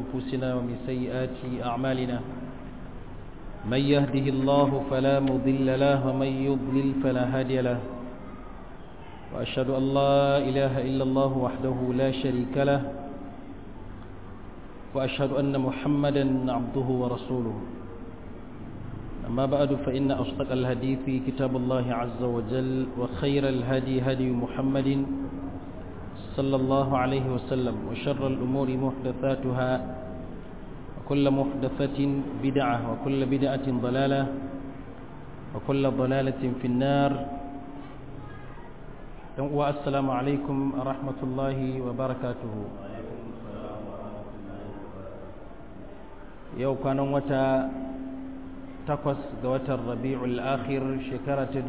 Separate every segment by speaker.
Speaker 1: أنفسنا ومن سيئات أعمالنا من يهده الله فلا مضل له ومن يضلل فلا هادي له وأشهد أن لا إله إلا الله وحده لا شريك له وأشهد أن محمدا عبده ورسوله أما بعد فإن أصدق الحديث كتاب الله عز وجل وخير الهدي هدي محمد صلى الله عليه وسلم وشر الأمور محدثاتها وكل محدثة بدعة وكل بدعة ضلالة وكل ضلالة في النار والسلام عليكم ورحمة الله وبركاته yau kwanan wata takwas ga watan rabi'ul akhir shekara ta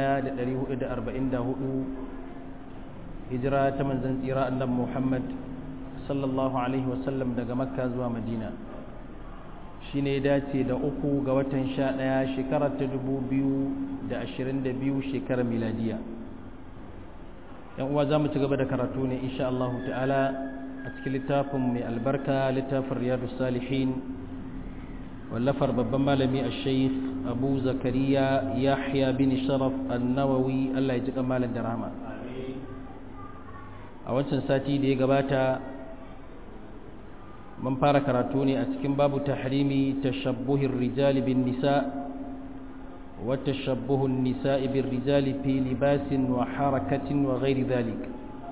Speaker 1: 1444 hijira ta manzan tsira annan muhammad sallallahu alaihi wasallam daga makka zuwa madina shi ne dace da uku ga watan sha ɗaya shekara ta 2022 shekarar miladiya yan uwa za mu ci gaba da karatu ne insha Allah ta'ala a cikin littafin mai albarka littafin riyadu salihin wallafar babban malami a shaikh abu zakariya yahya bin sharaf annawawi allah ya ji malam da rahama a wancan sati da ya gabata mun fara karatu ne a cikin babu tahrimi tashabbuhin rijali bin nisa wa tashabbuhun nisa'i bin rijali fi libasin wa harakatin wa ghairi dhalik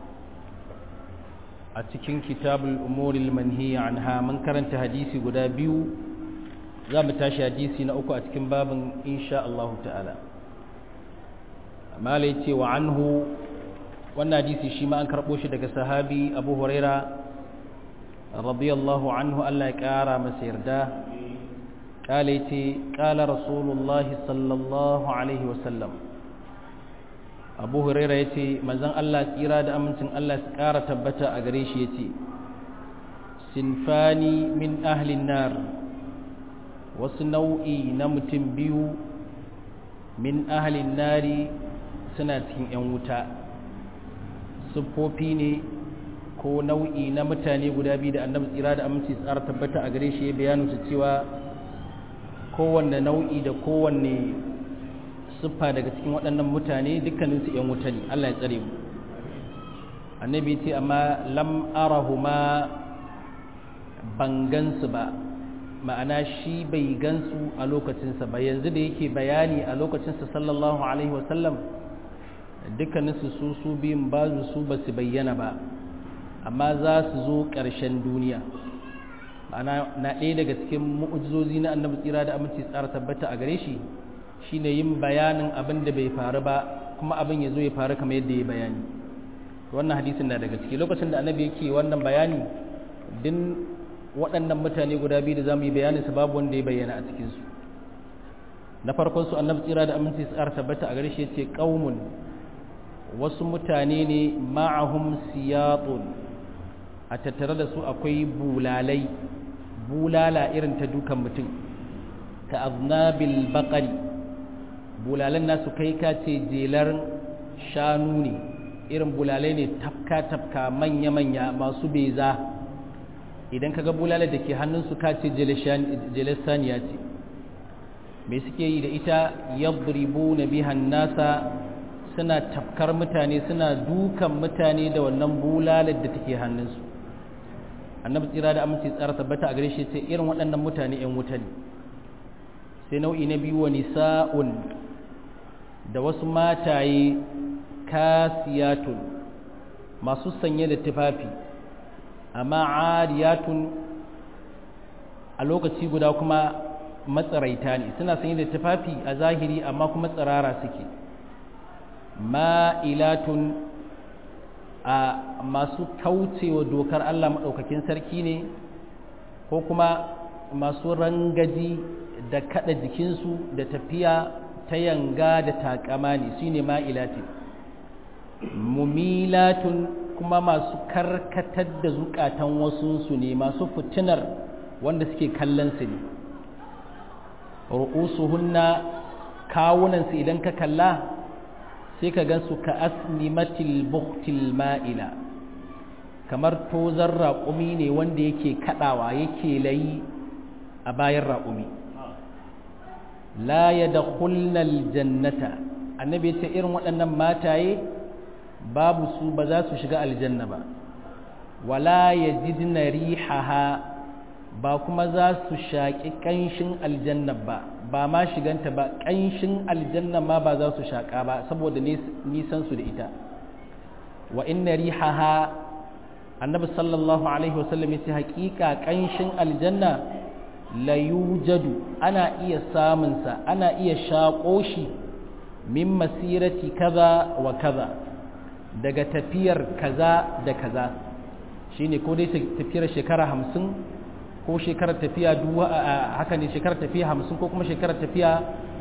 Speaker 1: a cikin kitabul umuril manhiya anha mun karanta hadisi guda biyu za mu tashi hadisi na uku a cikin babin insha Allah ta'ala mala yace wa anhu wannan hadisi shi ma an karbo shi daga sahabi Abu Huraira radiyallahu anhu Allah ya kara masa yarda kala yace kala rasulullah sallallahu alaihi wa sallam Abu Huraira yace manzon Allah tsira da amincin Allah su kara tabbata a gare shi yace sinfani min ahli nar wasu nau'i na mutum biyu min ahalin nari suna cikin 'yan wuta siffofi ne ko nau'i na mutane guda biyu da annabi tsira da aminci tsara tabbata a gare shi ya bayanu su cewa kowanne nau'i da kowanne siffa daga cikin waɗannan mutane dukkaninsu 'yan wuta ne allah ya tsare mu annabi ce amma lam arahuma ban gansu ba ma'ana shi bai gansu a lokacinsa ba yanzu da yake bayani a lokacinsa sallallahu alaihi wasallam dukkaninsu su su biyun ba su ba su bayyana ba amma za su zo ƙarshen duniya ma'ana na ɗaya daga cikin mu'ujizozi na annabi tsira da aminci tsara tabbata a gare shi shine yin bayanin abin da bai faru ba kuma abin ya zo ya faru kamar yadda ya bayani wannan hadisin na daga ciki lokacin da annabi yake wannan bayani din waɗannan mutane guda biyu da za mu yi bayanin su babu wanda ya bayyana a cikinsu na farkon su annabi tsira da aminci su tabbata a gare shi ce ƙaumun wasu mutane ne ma'ahum siyatun a tattare da su akwai bulalai bulala irin ta dukan mutum ta aznabil baƙari bulalan nasu kai ka ce jelar shanu ne irin bulalai ne tafka-tafka manya-manya masu beza idan ka ga bulalar da ke hannunsu ka ce jelesaniya ce mai suke yi da ita yadribu na bihan nasa suna tafkar mutane suna dukan mutane da wannan bulalar da take hannunsu annabi tsira da amince tsara tabbata a gare shi ce irin waɗannan mutane 'yan wuta ne sai nau'i na biyu wa nisa'un da wasu mataye kasiyatun masu sanye da tufafi amma ariyatun a lokaci guda kuma matsaraita ne suna sanye da tufafi a zahiri amma kuma tsirara suke ma'ilatun a masu kaucewa dokar Allah maɗaukakin sarki ne ko kuma masu rangaji da kada jikinsu da tafiya ta yanga da takama ne su ne ma'ilatin mumilatun kuma masu karkatar da zukatan wasunsu ne masu fitinar wanda suke kallon su ne ru'usuhunna kawunansu idan ka kalla sai ka gansu ka asnimatil buktil ma'ila kamar tozar raƙumi ne wanda yake kaɗawa yake layi a bayan raƙumi la ya da jannata annabi ya ce irin waɗannan mataye babu su ba za su shiga aljanna ba wala ya jidna rihaha ba kuma za su shaƙi ƙanshin aljanna ba ba ma shiganta ba ƙanshin aljanna ma ba za su shaƙa ba saboda nisan su da ita wa inna rihaha annabi sallallahu alaihi wasallam yace haƙiƙa ƙanshin aljanna la yujadu ana iya samun sa ana iya shaƙo shi min masirati kaza wa kaza daga tafiyar kaza da kaza shine ko dai tafiyar shekara hamsin ko shekarar tafiya duwa haka ne shekarar tafiya hamsin ko kuma shekarar tafiya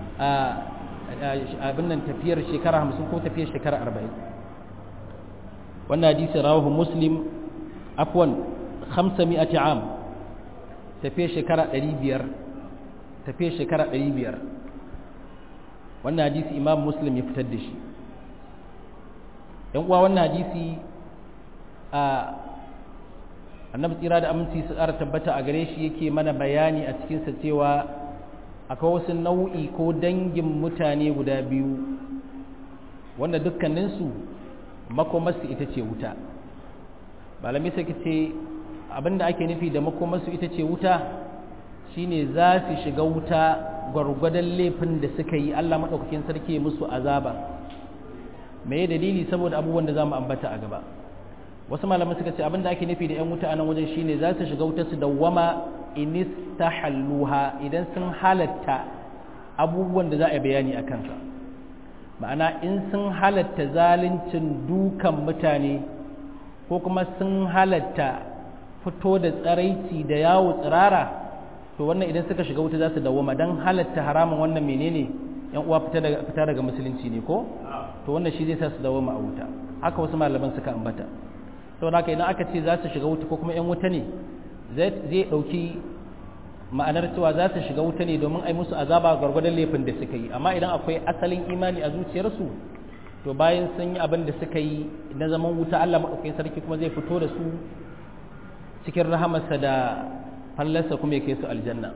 Speaker 1: abin nan tafiyar shekara hamsin ko tafiyar shekara arba'in wannan hadisi rawahu muslim afwan hamsa mi'ati am tafiyar shekara ɗari biyar tafiyar shekara ɗari biyar wannan hadisi imam muslim ya fitar da shi yan uwa wannan hadisi a annabi tsira da aminci su ƙara tabbata a gare shi yake mana bayani a cikinsa cewa akwai wasu nau'i ko dangin mutane guda biyu wanda dukkaninsu makomarsu ita ce wuta malami sai ce abinda ake nufi da makomarsu ita ce wuta shine za su shiga wuta gwargwadon laifin da suka yi allah maɗaukakin sarki musu azaba me dalili saboda abubuwan da za mu ambata a gaba wasu malaman suka ce abinda ake nufi da 'yan wuta a nan wajen shine za su shiga wuta su dawwama inis ta halluha idan sun halatta abubuwan da za a bayani a kansa ma'ana in sun halatta zaluncin dukan mutane ko kuma sun halatta fito da tsaraici da yawo tsirara to wannan idan suka shiga wuta za su dawwama don halatta haramun wannan menene yan uwa fita daga musulunci ne ko to wannan shi zai sa su dawwama a wuta haka wasu malaman suka ambata saboda haka idan aka ce za su shiga wuta ko kuma 'yan wuta ne zai ɗauki ma'anar cewa za su shiga wuta ne domin ai musu azaba gwargwadon laifin da suka yi amma idan akwai asalin imani a zuciyarsu to bayan sun yi abin da suka yi na zaman wuta Allah maɗaukakin sarki kuma zai fito da su cikin rahamarsa da fallarsa kuma ya kai su aljanna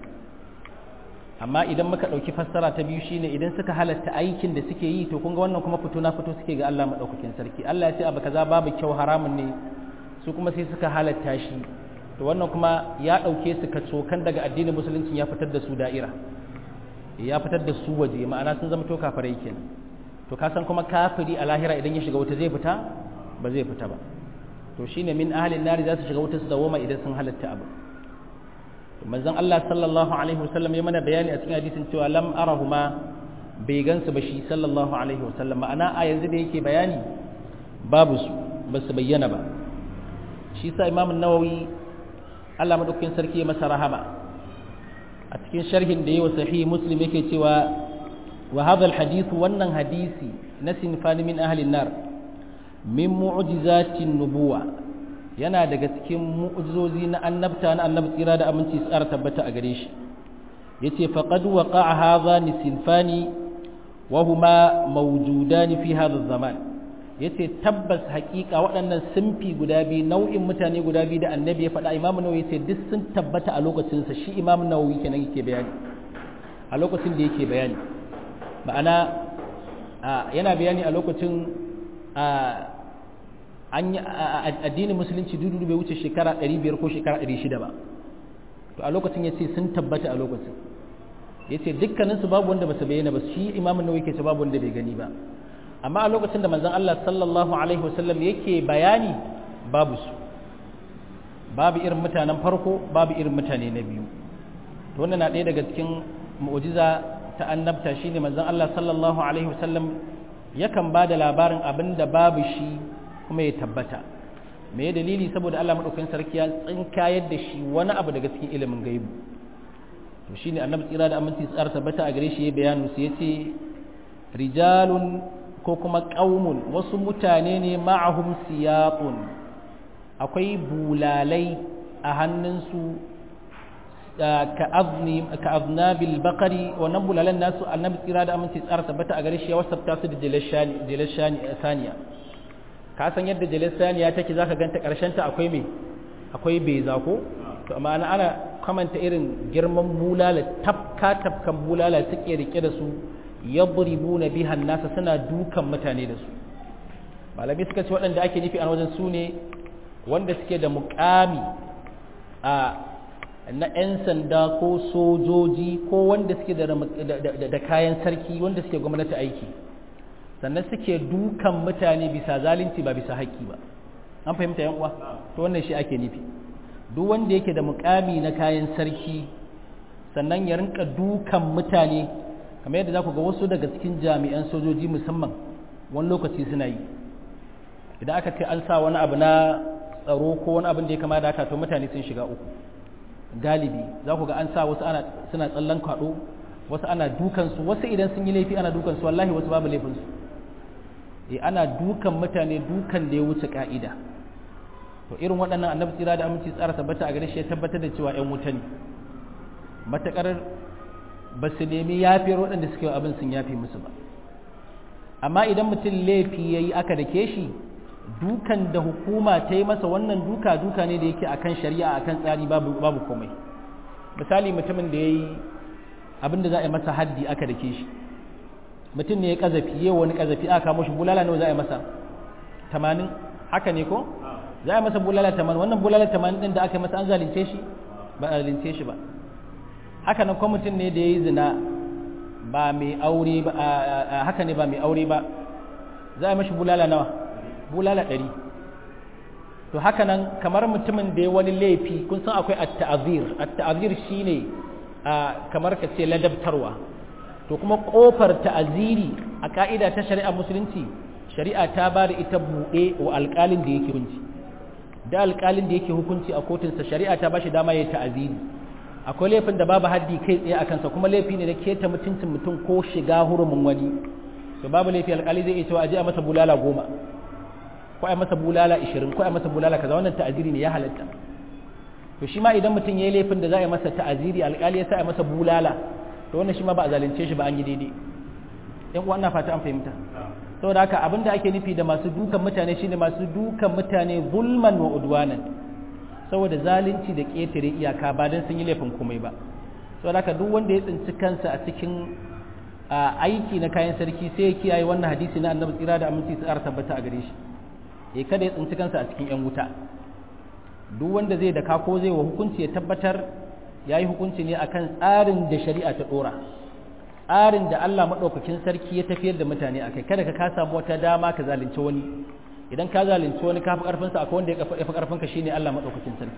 Speaker 1: amma idan muka ɗauki fassara ta biyu shine idan suka halatta aikin da suke yi to kun ga wannan kuma fito na fito suke ga Allah maɗaukakin sarki Allah ya ce abu kaza babu kyau haramun ne su kuma sai suka halatta shi to wannan kuma ya ɗauke su ka cokan daga addinin musulunci ya fitar da su da'ira ya fitar da su waje ma'ana sun zama to kafirai kenan to ka san kuma kafiri a lahira idan ya shiga wuta zai fita ba zai fita ba to shine min ahlin nari za su shiga wuta su dawoma idan sun halatta abu manzon Allah sallallahu alaihi wasallam ya mana bayani a cikin hadisin cewa lam arahuma bai gansu ba shi sallallahu alaihi wasallam ma'ana a yanzu da yake bayani babu su ba su bayyana ba shi sa imam nawawi Allah madaukakin sarki ya masa rahama a cikin sharhin da yawa sahih muslim yake cewa wa hadha alhadith wannan hadisi na sinfani min ahli nar min mu'jizatin nubuwa yana daga cikin mu'jizozi na annabta na annabi tsira da aminci tsara tabbata a gare shi yace faqad waqa'a hadha sinfani wa huma mawjudan fi hadha zaman yace tabbas hakika waɗannan sunfi guda biyu nau'in mutane guda biyu da annabi ya faɗa imamu nawawi yace duk sun tabbata a lokacin sa shi imamu nawawi kenan yake bayani a lokacin da yake bayani ma'ana yana bayani a lokacin addinin musulunci dudu bai wuce shekara 500 ko shekara 600 ba to a lokacin yace sun tabbata a lokacin yace dukkaninsu babu wanda ba su bayyana ba shi imamu nawawi yake ce babu wanda bai gani ba amma a lokacin da manzon Allah sallallahu alaihi wasallam yake bayani babu su babu irin mutanen farko babu irin mutane na biyu to wannan na ɗaya daga cikin mu'jiza ta annabta shine manzon Allah sallallahu alaihi wasallam yakan ba da labarin abin da babu shi kuma ya tabbata me dalili saboda Allah madaukakin sarki ya tsinkayar da shi wani abu daga cikin ilimin gaibu to shine annabi tsira da aminci tsara tabbata a gare shi ya bayanu su yace rijalun ko kuma ƙaumun wasu mutane ne ma'ahum siyaqun akwai bulalai a hannunsu ka aznabil bakari wannan bulalan nasu annabi tsira da aminci tsara tabbata a gare shi ya wasafta su da jilar saniya ka san yadda jalistaniya take za ka ganta ta akwai me akwai beza ko to amma ana ana kamanta irin girman bulala tafka tafkan bulala suke rike da su yadribuna biha nasa suna dukan mutane da su malami suka ce waɗanda ake nufi a wajen su ne wanda suke da mukami a na 'yan sanda ko sojoji ko wanda suke da kayan sarki wanda suke gwamnati aiki sannan suke dukan mutane bisa zalunci ba bisa haƙƙi ba an fahimta yan uwa to wannan shi ake nufi duk wanda yake da mukami na kayan sarki sannan ya rinka dukan mutane kamar yadda za ku ga wasu daga cikin jami'an sojoji musamman wani lokaci suna yi idan aka ce an sa wani abu na tsaro ko wani abin da ya kama da haka to mutane sun shiga uku galibi za ku ga an sa wasu ana suna tsallan kwaɗo wasu ana dukansu wasu idan sun yi laifi ana dukansu wallahi wasu babu laifinsu e ana dukan mutane dukan da ya wuce ka'ida to irin waɗannan annabi tsira da aminci tsara tabbata a gare shi ya tabbatar da cewa ƴan wuta ne matakar ba su nemi yafiyar waɗanda suke abin sun yafe musu ba amma idan mutum laifi ya yi aka dake shi dukan da hukuma ta yi masa wannan duka duka ne da yake akan shari'a akan tsari babu babu komai misali mutumin da ya yi abin da za a yi masa haddi aka dake shi mutum ne ya kazafi ya wani kazafi aka kamo shi bulala nawa za a yi masa tamanin haka ne ko za a yi masa bulala tamanin wannan bulala tamanin din da aka yi masa an zalunce shi ba a zalunce shi ba haka nan kuma mutum ne da ya yi zina ba mai aure ba haka ne ba mai aure ba za a yi mashi bulala nawa bulala ɗari to haka nan kamar mutumin da ya wani laifi kun san akwai at-ta'zir at-ta'zir shine kamar ka ce ladabtarwa to kuma kofar ta'aziri a ka'ida ta shari'a musulunci shari'a ta ba da ita buɗe wa alƙalin da yake hukunci da alƙalin da yake hukunci a kotunsa shari'a ta ba shi dama ya ta'aziri akwai laifin da babu haddi kai tsaye a kansa kuma laifi ne da keta mutuncin mutum ko shiga hurumin wani to babu laifi alƙali zai iya cewa a je a masa bulala goma ko a masa bulala ishirin ko a masa bulala kaza wannan ta'aziri ne ya halatta to shi ma idan mutum ya yi laifin da za a yi masa ta'aziri alƙali ya sa a masa bulala to wannan shi ma ba a zalunce shi ba an yi daidai yan uwa ina fata an fahimta saboda haka abin da ake nufi da masu dukan mutane shine masu dukan mutane zulman wa udwanan saboda zalunci da ƙetare iyaka ba don sun yi laifin komai ba saboda haka duk wanda ya tsinci kansa a cikin aiki na kayan sarki sai ya kiyaye wannan hadisi na annabi tsira da aminci su tabbata a gare shi ya kada ya tsinci kansa a cikin yan wuta duk wanda zai daka ko zai wa hukunci ya tabbatar ya yi hukunci ne akan tsarin da shari'a ta ɗora tsarin da Allah maɗaukakin sarki ya tafiyar da mutane a kai kada ka ka samu wata dama ka zalunci wani idan ka zalunci wani ka fi ƙarfinsa akwai wanda ya fi ƙarfinka shine Allah maɗaukakin sarki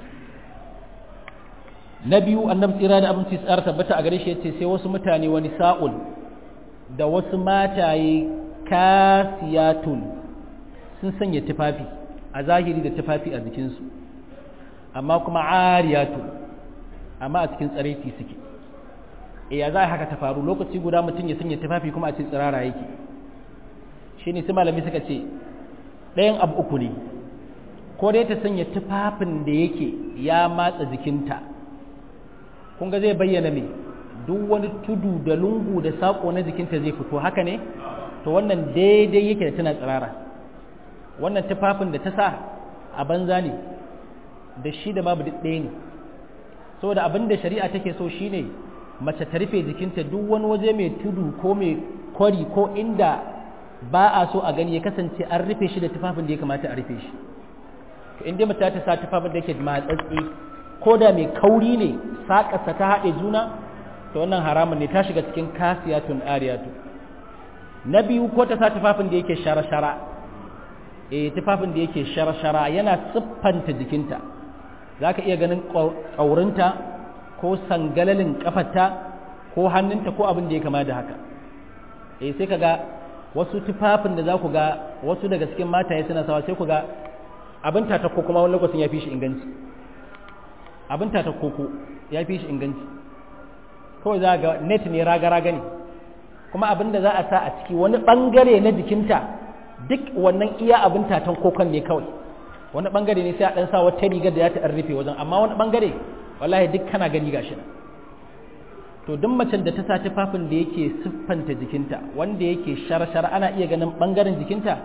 Speaker 1: na biyu annabi tsira da abinci tsara tabbata a gare shi yace sai wasu mutane wani sa'ul da wasu mataye kasiyatun sun sanya tufafi a zahiri da tufafi a jikinsu amma kuma ariyatun amma a cikin tsaraiti suke e ya za a haka ta faru lokaci guda mutum ya sanya tufafi kuma a cikin tsirara yake shi ne su malami suka ce ɗayan abu uku ne ko dai ta sanya tufafin da yake ya matsa jikinta kun ga zai bayyana me duk wani tudu da lungu da saƙo na jikinta zai fito haka ne to wannan daidai yake da tana tsirara wannan tufafin da ta sa a banza ne da shi da babu duk ɗaya ne saboda abin da shari'a take so shine mace ta rufe jikinta duk wani waje mai tudu ko mai kwari ko inda ba a so a gani ya kasance an rufe shi da tufafin da ya kamata a rufe shi to inda mace ta sa tufafin da yake matsatsi ko da mai kauri ne saƙasa ta haɗe juna to wannan haramun ne ta shiga cikin kasiyatun ariyatu na biyu ko ta sa tufafin da yake shara-shara eh tufafin da yake shara-shara yana siffanta jikinta za ka iya ganin ƙaurinta ko sangalalin ƙafarta ko hannunta ko abin da ya kama da haka eh sai ka ga wasu tufafin da za ku ga wasu daga cikin mataye suna sawa sai ku ga abin tata ko kuma wani lokacin ya fi shi inganci abin tata koko ya fi shi inganci kawai za ga net ne raga-raga ne kuma abin da za a sa a ciki wani ɓangare na jikinta duk wannan iya abin tatan kokon ne kawai wani bangare ne sai a dan sa wata rigar da ya ta rufe wajen amma wani bangare wallahi duk kana gani gashi nan to duk macen da ta sa tufafin da yake siffanta jikinta wanda yake shar-shar ana iya ganin bangaren jikinta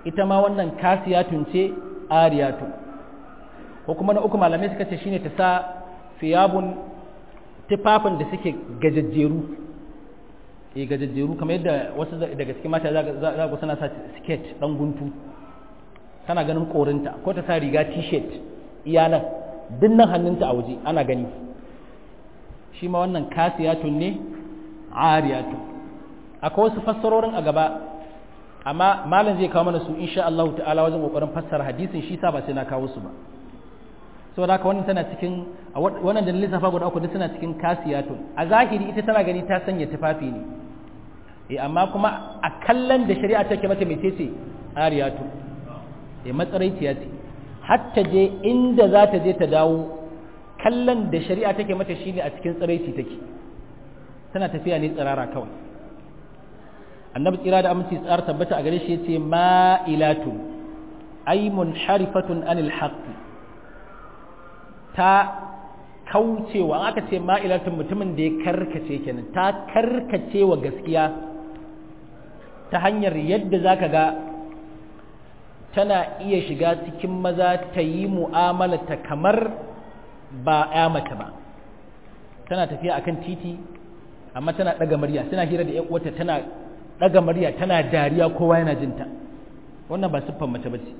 Speaker 1: ita ma wannan kasiyatun ce ariyatun ko kuma na uku malamai suka ce shine ta sa fiyabun tufafin da suke gajajjeru eh gajajjeru kamar yadda wasu daga cikin mata za ga suna sa skirt dan guntu tana ganin korinta ko ta sa riga t-shirt iya nan dinnan hannunta a waje ana gani shi ma wannan kasiyatun ne ariyatun akwai wasu fassarorin a gaba amma malam zai kawo mana su insha Allah ta'ala wajen kokarin fassara hadisin shi sa ba sai na kawo su ba saboda haka wannan tana cikin wannan da lissafa guda uku duk tana cikin kasiyatun a zahiri ita tana gani ta sanya tufafi ne eh amma kuma a kallon da shari'a take mata mai ce ariyatu eh matsaraiciya ce hatta je inda za ta je ta dawo kallon da shari'a take mata shine a cikin tsaraici take tana tafiya ne tsirara kawai annabi tsira da aminci tsar tabbata a gare shi yace ma'ilatu ay munharifatun anil haqq ta kaucewa aka ce ma'ilatun mutumin da ya karkace kenan ta karkace wa gaskiya ta hanyar yadda zaka ga tana iya shiga cikin maza ta yi mu'amalata kamar ba ya mace ba tana tafiya akan titi amma tana daga murya tana hira da uwarta tana daga murya tana dariya kowa yana jinta wannan ba siffar mace bace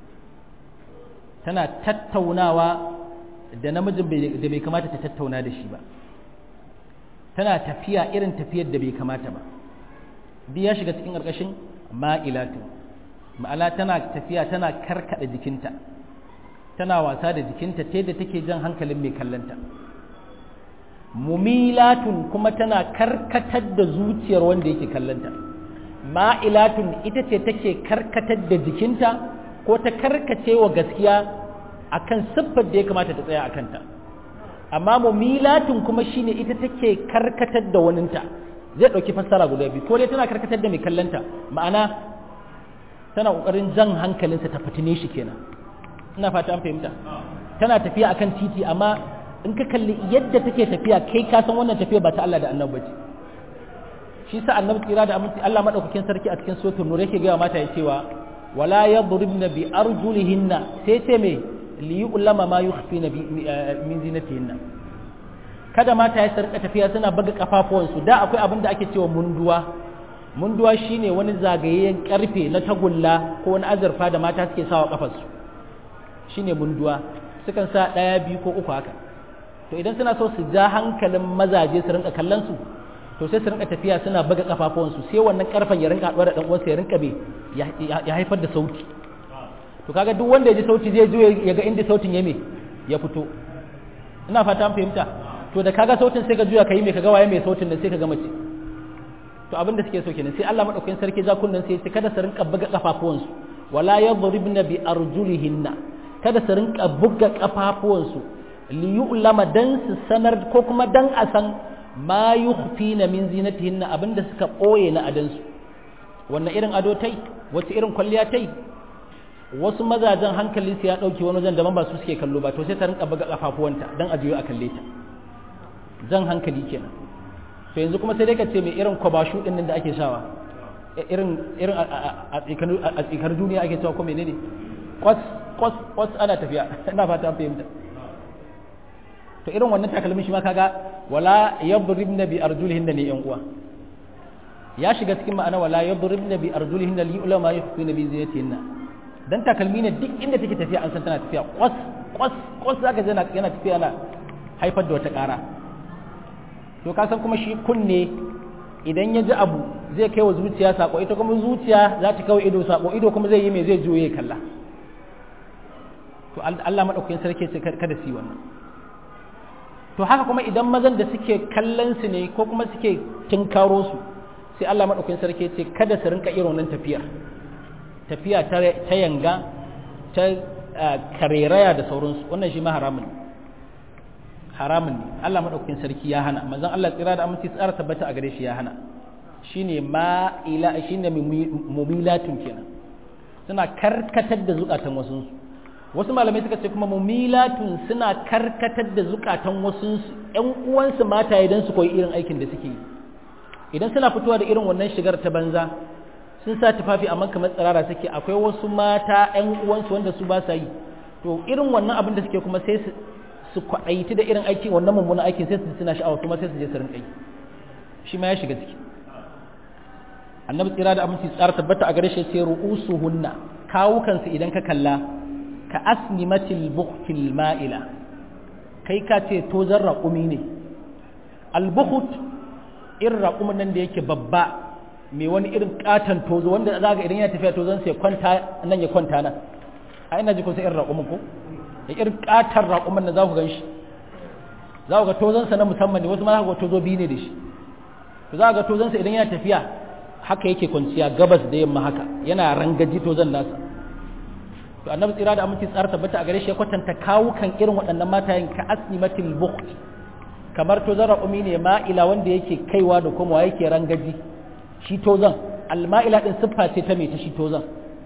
Speaker 1: tana tattaunawa da namijin da bai kamata ta tattauna da shi ba tana tafiya irin tafiyar da bai kamata ba duk ya shiga cikin ƙarƙashin ma'ilatu ma'ala tana tafiya tana karkada jikinta tana wasa da jikinta ta yadda take jan hankalin mai kallonta mumilatun kuma tana karkatar da zuciyar wanda yake kallonta ma'ilatun ita ce take karkatar da jikinta ko ta karkace wa gaskiya akan siffar da ya kamata ta tsaya a kanta amma mumilatun kuma shine ita take karkatar da waninta zai ɗauki fassara guda biyu ko dai tana karkatar da mai kallonta ma'ana tana ƙoƙarin jan hankalinsa ta fitine shi kenan ina fata an fahimta tana tafiya akan titi amma in ka kalli yadda take tafiya kai ka san wannan tafiya ba ta Allah da annabi bace shi sa annabi tsira da aminci Allah madaukakin sarki a cikin suratul nur yake ga mata ya cewa wala yadribna bi arjulihinna sai ce me li yu'lama ma yukhfina min zinatihinna kada mata ya sarka tafiya suna baga kafafuwansu da akwai abin da ake cewa munduwa munduwa shine wani zagayayyen karfe na tagulla ko wani azurfa da mata suke sawa kafarsu shine munduwa sukan sa daya biyu ko uku haka to idan suna so su ja hankalin mazaje su rinka kallon su to sai su rinka tafiya suna baga kafafuwansu sai wannan karfen ya rinka haɗuwa da dan uwansa ya rinka be ya haifar da sauti to kaga duk wanda ya ji sauti zai zo ya ga inda sautin ya me ya fito ina fata an fahimta to da kaga sautin sai ka juya ka yi mai kaga waye mai sautin da sai ka ga mace to abin da suke so kenan sai Allah madaukakin sarki za kunnan sai kada su rinka buga kafafuwansu wala yadribna bi arjulihinna kada su rinka buga kafafuwansu li yu'lama dan su sanar ko kuma dan a san ma yukhfina min zinatihinna abinda suka boye na adansu wannan irin ado tai wace irin kwalliya tai wasu mazajen hankalin su ya dauke wani wajen da ba su suke kallo ba to sai ta rinka buga kafafuwanta dan a jiyo a kalle ta jan hankali kenan to yanzu kuma sai dai ka ce mai irin kwabashu din nan da ake shawa irin irin a tsikar duniya ake cewa ko menene kwas kwas kwas ana tafiya ina fata an fahimta to irin wannan takalmin shi ma kaga wala yadribna bi arjulihinna ne yan uwa ya shiga cikin ma'ana wala yadribna bi arjulihinna li ulama yakhfina bi ziyatihinna dan takalmi ne duk inda take tafiya an san tana tafiya kwas kwas kwas zaka yana yana tafiya ana haifar da wata ƙara to ka san kuma shi kunne idan ya ji abu zai kai wa zuciya sako ita kuma zuciya za ta kawai ido sako ido kuma zai yi mai zai juye kalla to Allah madaukakin sarki ce kada su yi wannan to haka kuma idan mazan da suke kallon su ne ko kuma suke tinkaro su sai Allah madaukakin sarki ce kada su rinka irin wannan tafiyar tafiya ta yanga ta kareraya da sauransu wannan shi ma haramun ne haramun ne Allah madaukakin sarki ya hana manzon Allah tsira da aminci tsara tabbata a gare shi ya hana shine ma ila shine mumilatun kenan suna karkatar da zukatan wasu wasu malamai suka ce kuma mumilatun suna karkatar da zukatan wasu ƴan uwansu mata idan su koyi irin aikin da suke yi idan suna fitowa da irin wannan shigar ta banza sun sa tufafi amma kamar tsirara suke akwai wasu mata ƴan uwansu wanda su ba sa yi to irin wannan abin da suke kuma sai su su kwaɗaiti da irin aikin wannan mummunan aikin sai su suna sha'awa kuma sai su je su rinƙa yi shi ma ya shiga ciki annabi tsira da aminci tsara tabbata a gare shi sai ru'usuhunna kawukansu idan ka kalla ka asnimatil buhtil ma'ila kai ka ce tozan raƙumi ne albuhut irin raƙumin nan da yake babba mai wani irin katon tozo wanda za ga idan ya tafiya tozon sai kwanta nan ya kwanta nan a ina ji kun sai irin raƙumin ko da irin katon raƙumin nan za ku gan shi za ku ga tozonsa na musamman ne wasu ma za ku ga tozo biyu ne da shi to za ku ga tozonsa idan yana tafiya haka yake kwanciya gabas da yamma haka yana rangaji tozon nasa to annabi tsira da aminci tsara tabbata a gare shi ya kwatanta kawukan irin waɗannan matayen ka asnimatil bukht kamar tozon raƙumi ne ma'ila wanda yake kaiwa da komawa yake rangaji shi tozon alma'ila din siffa ce ta mai ta shi tozon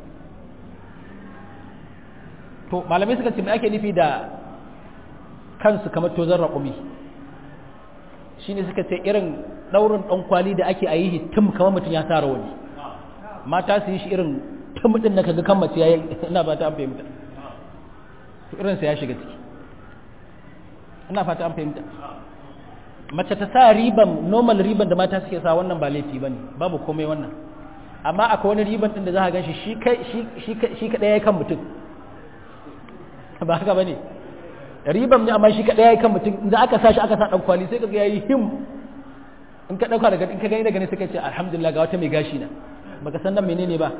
Speaker 1: to malamai suka ce me ake nufi da kansu kamar tozon raƙumi shine suka ce irin ɗaurin ɗan kwali da ake a yi tum kamar mutum ya sa rawani mata su yi shi irin tum ɗin na kaga kan mace ya yi ina ba ta an fahimta to irinsa ya shiga ciki ina fata an fahimta mace ta sa riban normal riban da mata suke sa wannan ba laifi bane babu komai wannan amma akwai wani riban din da za ka ganshi shi kai shi shi kadai yayi kan mutum ba haka bane riban ne amma shi kadai yayi kan mutum idan aka sa shi aka sa dan kwali sai kaga yayi him in ka dauka daga in ka gani daga ne sai ka ce alhamdulillah ga wata mai gashi na baka san nan menene ba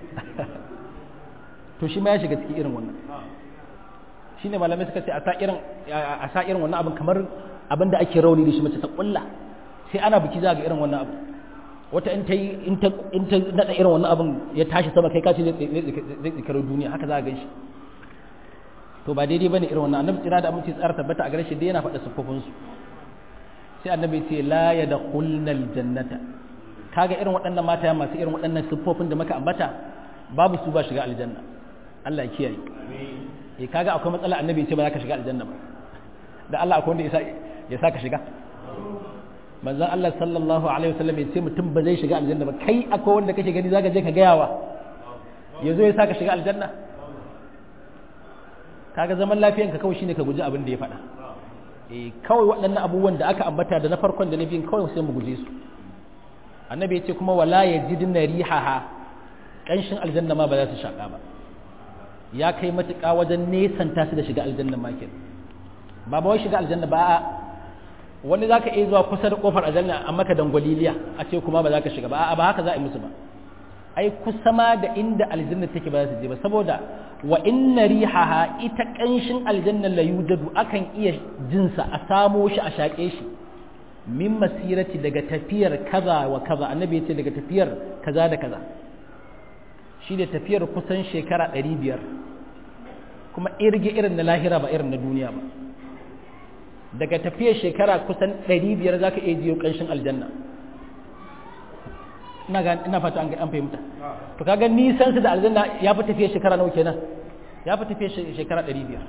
Speaker 1: to shi ma ya shiga cikin irin wannan shine malamai suka ce a sa irin a sa irin wannan abin kamar abin da ake rauni da shi mace ta kulla sai ana biki za ga irin wannan abu wata in ta yi in ta in ta nada irin wannan abin ya tashi sama kai kace zai tsikaro duniya haka za ka ganshi to ba daidai bane irin wannan annabi tsira da aminci tsara tabbata a gare shi dai yana faɗa sufofin su sai annabi ce la yadkhulna aljannata kaga irin waɗannan mata masu irin waɗannan sufofin da muka ambata babu su ba shiga aljanna Allah ya kiyaye eh kaga akwai matsala annabi ce ba za ka shiga aljanna ba da Allah akwai wanda ya sa ka shiga manzon Allah sallallahu alaihi wasallam ya ce mutum ba zai shiga aljanna ba kai akwai wanda kake gani zaka je ka gayawa yazo ya sa ka shiga aljanna kaga zaman lafiyan ka kawai shine ka guji abin da ya faɗa eh kawai waɗannan abubuwan da aka ambata da na farkon da na biyun kawai sai mu guje su annabi ya ce kuma wala yajidna rihaha kanshin aljanna ma ba za su shaka ba ya kai matuƙa wajen nesanta su da shiga aljanna ma kenan ba ba wai shiga aljanna ba wani za ka iya zuwa kusa da kofar aljanna a maka dangwaliliya a ce kuma ba za ka shiga ba ba haka za a yi musu ba ai kusa ma da inda aljanna take ba za su je ba saboda wa inna rihaha ita kanshin aljanna la yujadu akan iya jinsa a samo shi a shaƙe shi min masirati daga tafiyar kaza wa kaza annabi ya ce daga tafiyar kaza da kaza shi da tafiyar kusan shekara ɗari biyar kuma irge irin na lahira ba irin na duniya ba daga tafiyar shekara kusan 500 za ka iya jiyo ƙanshin aljanna ina fata an fahimta to kaga nisan su da aljanna ya fi tafiyar shekara nawa kenan ya fi tafiyar shekara 500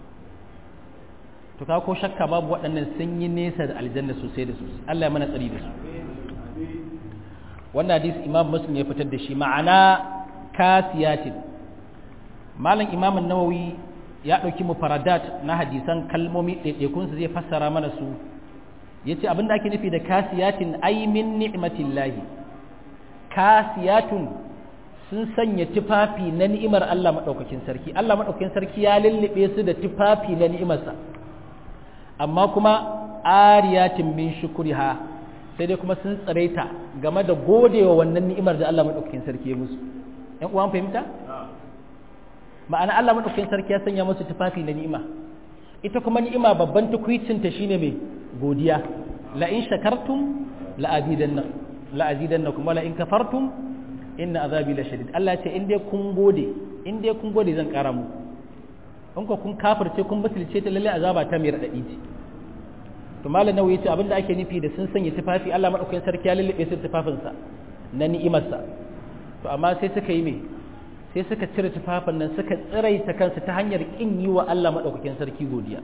Speaker 1: to kaga ko shakka babu waɗannan sun yi nesa da aljanna sosai da sosai Allah ya mana tsari da su wannan hadisi imam muslim ya fitar da shi ma'ana kasiyatin malam imam an-nawawi ya ɗauki mufaradat na hadisan kalmomi ɗaiɗaikunsu zai fassara mana su ya ce abinda ake nufi da kasiyatin aimin ni'matillahi kasiyatun sun sanya tufafi na ni'imar Allah maɗaukakin sarki Allah maɗaukakin sarki ya lullube su da tufafi na ni'imarsa amma kuma ariyatin min shukuriha sai dai kuma sun tsaraita game da godewa wannan ni'imar da Allah maɗaukakin sarki ya musu ‘yan uwan fahimta? ma'ana Allah maɗaukakin sarki ya sanya musu tufafi na ni'ima ita kuma ni'ima babban tukwicinta shine mai godiya la in shakartum la azidanna la azidannakum wala in kafartum inna azabi la shadid Allah ya ce in dai kun gode in dai kun gode zan kara muku in ko kun kafirce kun butulce ta lalle azaba ta mai radadi ce to malam nawawi yace abinda ake nufi da sun sanya tufafi Allah maɗaukakin sarki ya lullube su tufafinsa na ni'imarsa to amma sai suka yi me sai suka cire tufafin nan suka tsiraita kansu ta hanyar kin yi wa Allah maɗaukakin sarki godiya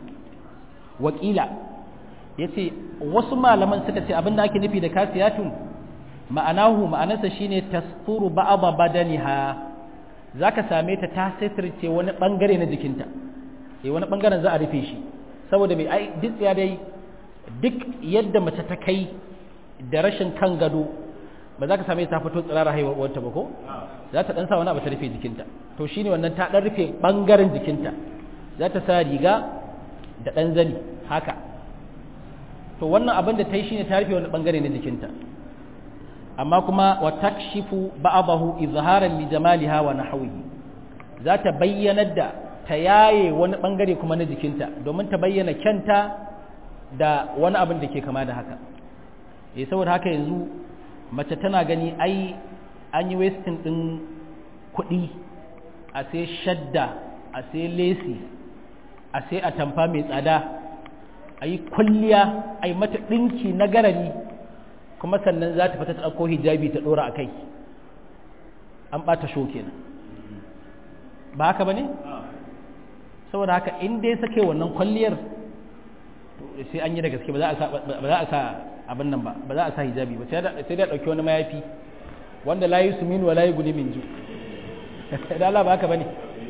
Speaker 1: wakila ya ce wasu malaman suka ce abinda ake nufi da kasiyatun ma'anahu ma'anarsa shine tasfuru ba'dha badaniha zaka same ta ta sitirce wani bangare na jikinta eh wani bangaren za a rufe shi saboda mai ai duk ya dai duk yadda mace ta kai da rashin kan gado ba za ka same ta fito tsirara haihuwar wata ba ko za ta dan sa wani abu ta rufe jikinta to shine wannan ta dan rufe bangaren jikinta za ta sa riga da dan zani haka to wannan abin da ta yi shine ta rufe wani bangare na jikinta amma kuma wa takshifu ba'dahu izharan li jamaliha wa nahwihi za ta bayyanar da ta yaye wani bangare kuma na jikinta domin ta bayyana kyanta da wani abin da ke kama da haka eh saboda haka yanzu mace tana gani ai an yi wasting din kuɗi a sai shadda a sai lesi a sai atamfa mai tsada a yi kwalliya a yi mata ɗinki na garari kuma sannan za ta fita ta ɗauko hijabi ta ɗora a kai an ɓata sho kenan ba haka ba ne? saboda haka in dai sake wannan kwalliyar sai an yi da gaske ba za a sa abin nan ba ba za a sa hijabi ba sai da ɗauki wani mayafi wanda layi su minu wa layi guni min ju da Allah ba haka ba ne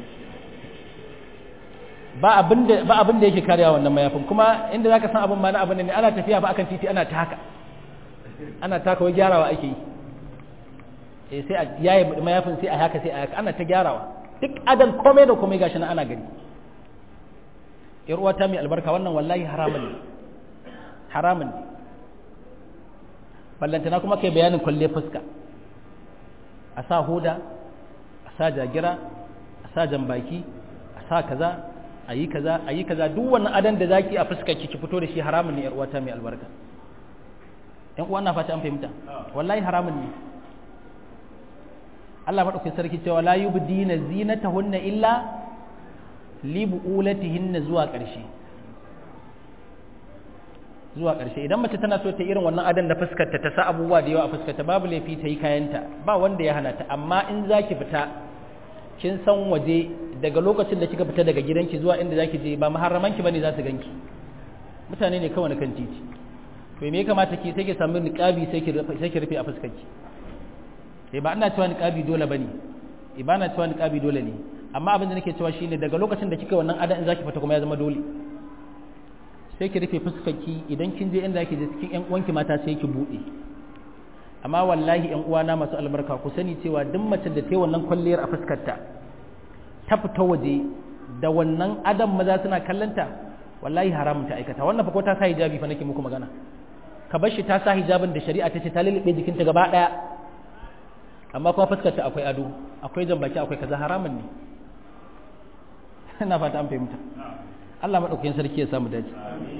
Speaker 1: ba abin da yake kariya wannan mayafin kuma inda za ka san abin ma na abin ne ana tafiya ba akan titi ana ta haka ana taka wai gyarawa ake yi sai a yaye mayafin sai a haka sai a haka ana ta gyarawa duk adan komai da komai gashi na ana gani yar uwata mai albarka wannan wallahi haramun ne haramun ne ballantana kuma kai bayanin kwalle fuska a sa hoda a sa jagira a sa jambaki a sa kaza a yi kaza a yi kaza duk wannan adan da zaki a fuskar ki ki fito da shi haramun ne yar uwata mai albarka yan uwa na fata an fahimta wallahi haramun ne Allah madaukakin sarki cewa la yubdina zinatahunna illa li bu'ulatihinna zuwa ƙarshe zuwa ƙarshe idan mace tana so ta irin wannan adan da fuskarta ta sa abubuwa da yawa a fuskarta babu laifi ta yi kayanta ba wanda ya hana ta amma in zaki fita kin san waje daga lokacin da kika fita daga gidanki zuwa inda zaki je ba muharramanki bane za su ganki mutane ne kawai na kan titi to me ya kamata ki sai ki samu niqabi sai ki sai ki rufe a fuskarki eh ba ina cewa niqabi dole bane eh ba ina cewa niqabi dole ne amma abin da nake cewa shine daga lokacin da kika wannan adan in zaki fita kuma ya zama dole sai ki rufe fuskarki idan kin je inda yake je cikin ƴan uwanki mata sai ki bude amma wallahi ƴan uwana masu albarka ku sani cewa duk mace da ta yi wannan kwalliyar a fuskarta ta fita waje da wannan adam maza suna kallanta wallahi haramun ta aikata wannan fa ko ta sa hijabi fa nake muku magana ka bar shi ta sa hijabin da shari'a ta ce ta lulluɓe jikinta gaba ɗaya amma kuma fuskarta akwai ado akwai jambaki akwai kaza haramun ne ina fata an fahimta Allah maɗaukakin sarki ya samu dace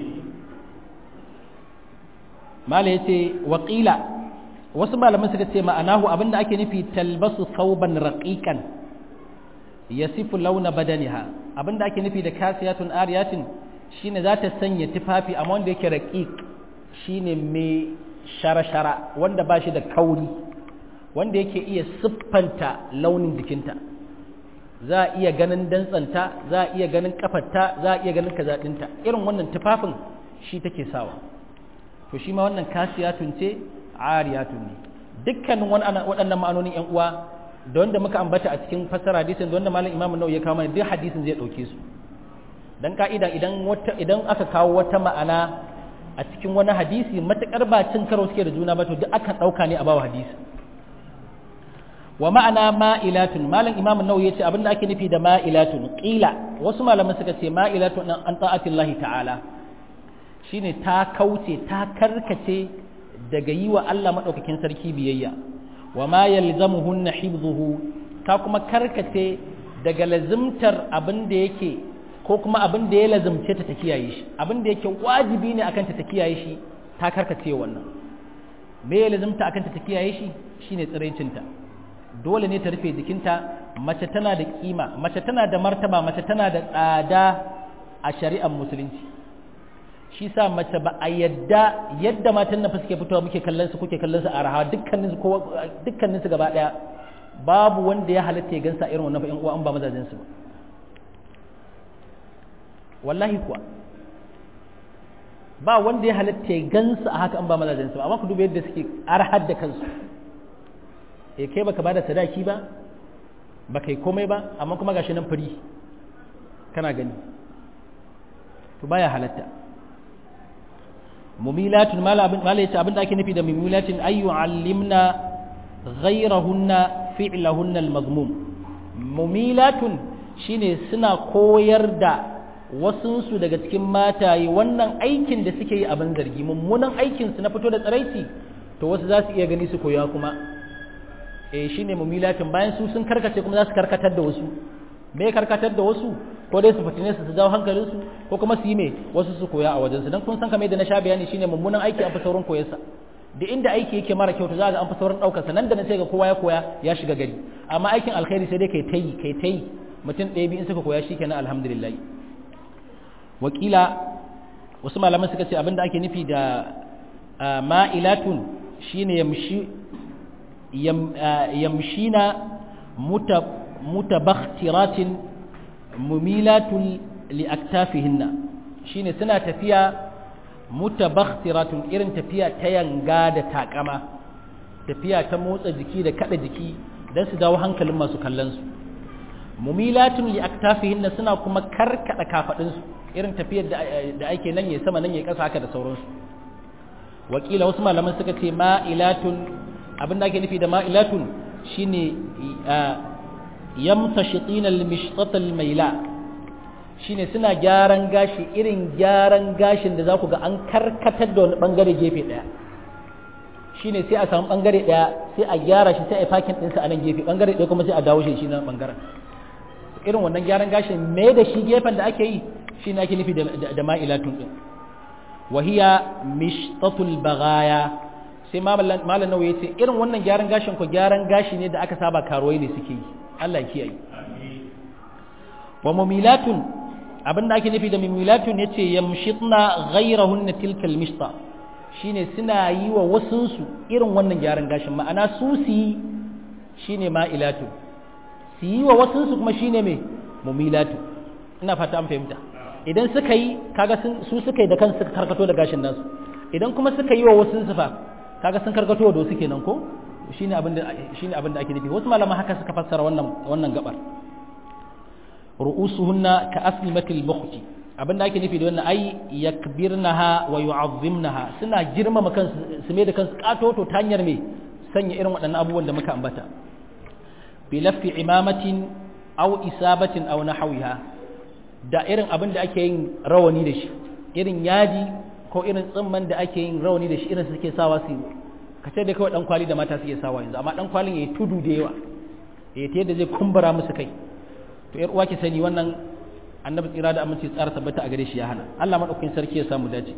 Speaker 1: mala ya ce waƙila wasu malaman suka ce ma'anahu abinda ake nufi talbasu sauban raƙiƙan ya sifu launa badaniha abinda ake nufi da kasiyatun ariyatin shine za ta sanya tufafi amma wanda yake raƙiƙ shine mai shara-shara wanda ba shi da kauri wanda yake iya siffanta launin jikinta za a iya ganin dantsanta za a iya ganin kafarta za a iya ganin kazaɗinta irin wannan tufafin shi take sawa to shi ma wannan kasiyatun ce ariyatun ne dukkanin waɗannan ma'anonin yan uwa da wanda muka ambata a cikin fassara hadisin da wanda malam imam nawawi ya kawo mana duk hadisin zai ɗauke su dan ka'ida idan wata idan aka kawo wata ma'ana a cikin wani hadisi matakar ba cin karo suke da juna ba to duk akan ɗauka ne a bawa hadisi wa ma'ana ma'ilatun malam imam nawawi yace abinda ake nufi da ma'ilatun qila wasu malaman suka ce ma'ilatun an ta'atillahi ta'ala shine ta kauce ta karkace daga yi wa Allah madaukakin sarki biyayya wa ma yalzamuhunna hibzuhu ta kuma karkace daga lazimtar abin da yake ko kuma abin da ya lazimce ta ta kiyaye shi abin da yake wajibi ne akan ta ta kiyaye shi ta karkace wannan me ya lazimta akan ta ta kiyaye shi shine tsiraicinta dole ne ta rufe jikinta mace tana da kima mace tana da martaba mace tana da tsada a shari'ar musulunci shi sa mace ba a yadda yadda matan na suke fitowa muke kallon su kuke kallon su a rahawa dukkanin su dukkanin su gaba daya babu wanda ya halatta ya gansa irin wannan fa'in uwa an ba mazajen su wallahi kuwa ba wanda ya halatta ya gansu a haka an ba mazajensu amma ku duba yadda suke arhar da kansu eh kai baka bada sadaki ba baka yi komai ba amma kuma gashi nan fari kana gani to baya halatta mumilatun mala abin mala yace abin da ake nufi da mumilatun ayu allimna ghayrahunna fi'lahunna al-mazmum mumilatun shine suna koyar da wasunsu daga cikin mataye wannan aikin da suke yi abin zargi mummunan aikin su na fito da tsaraici to wasu za su iya gani su koya kuma eh shine mumilatin bayan su sun karkace kuma za su karkatar da wasu me karkatar da wasu ko dai su fitine su su jawo hankalin su ko kuma su yi me wasu su koya a wajen su dan kun san kamar da na sha bayani shine mummunan aiki an fi saurin koyarsa da inda aiki yake mara kyau to za ga an fi saurin daukar sa nan da nan sai ga kowa ya koya ya shiga gari amma aikin alkhairi sai dai kai tayi kai tayi mutum ɗaya biyu in suka koya shikenan alhamdulillah wakila wasu malaman suka ce abinda ake nufi da ma'ilatun shine yamshi yamshina mutabakhtiratin mumilatun liaktafihinna shine suna tafiya mutabakhtiratin irin tafiya ta yanga da takama tafiya ta motsa jiki da kada jiki don su dawo hankalin masu kallon su mumilatun liaktafihinna suna kuma karkada kafadinsu irin tafiyar da ake nan ya sama nan ya kasa haka da sauransu wakila wasu malaman suka ce ma'ilatun abin da ake nufi da ma'ilatun shine yamtashitina al-mishtata al-maila shine suna gyaran gashi irin gyaran gashin da za ku ga an karkatar da wani bangare gefe daya shine sai a samu bangare daya sai a gyara shi sai a fakin ɗinsa a nan gefe bangare daya kuma sai a dawo shi shi na bangaren irin wannan gyaran gashin me da shi gefen da ake yi shi ne ake nufi da ma'ilatun ɗin wahiya mishtatul bagaya sai malam nawa ya ce irin wannan gyaran gashin ko gyaran gashi ne da aka saba karuwai ne suke yi Allah ya kiyaye wa mumilatun abinda ake nufi da mumilatun yace yamshitna ghayrahunna tilkal mishta shine suna yi wa wasunsu irin wannan gyaran gashin ma'ana su su yi shine ma'ilatu su yi wa wasunsu kuma shine mai mumilatu ina fata an fahimta idan suka yi kaga su suka yi da kansu suka karkato da gashin nasu idan kuma suka yi wa wasu fa kaga sun karkato da wasu kenan ko shine abin da shine abin da ake nufi wasu malaman haka suka fassara wannan wannan gabar ru'usuhunna ka aslimatil bukhti abin da ake nufi da wannan ai yakbirnaha wa yu'azzimnaha suna girmama kansu su mai da kansu katoto ta hanyar me sanya irin waɗannan abubuwan da muka ambata bi lafi imamatin aw isabatin aw nahwiha da irin abin da ake yin rawani da shi irin yadi ko irin tsimman da ake yin rawani da shi irin suke sawa su ka ce da kawai dan kwali da mata suke sawa yanzu amma dan kwalin yayi tudu da yawa eh ta yadda zai kumbura musu kai to yar uwa ki sani wannan annabi tsira da aminci tsara tabbata a gare shi ya hana Allah madaukakin sarki ya samu dace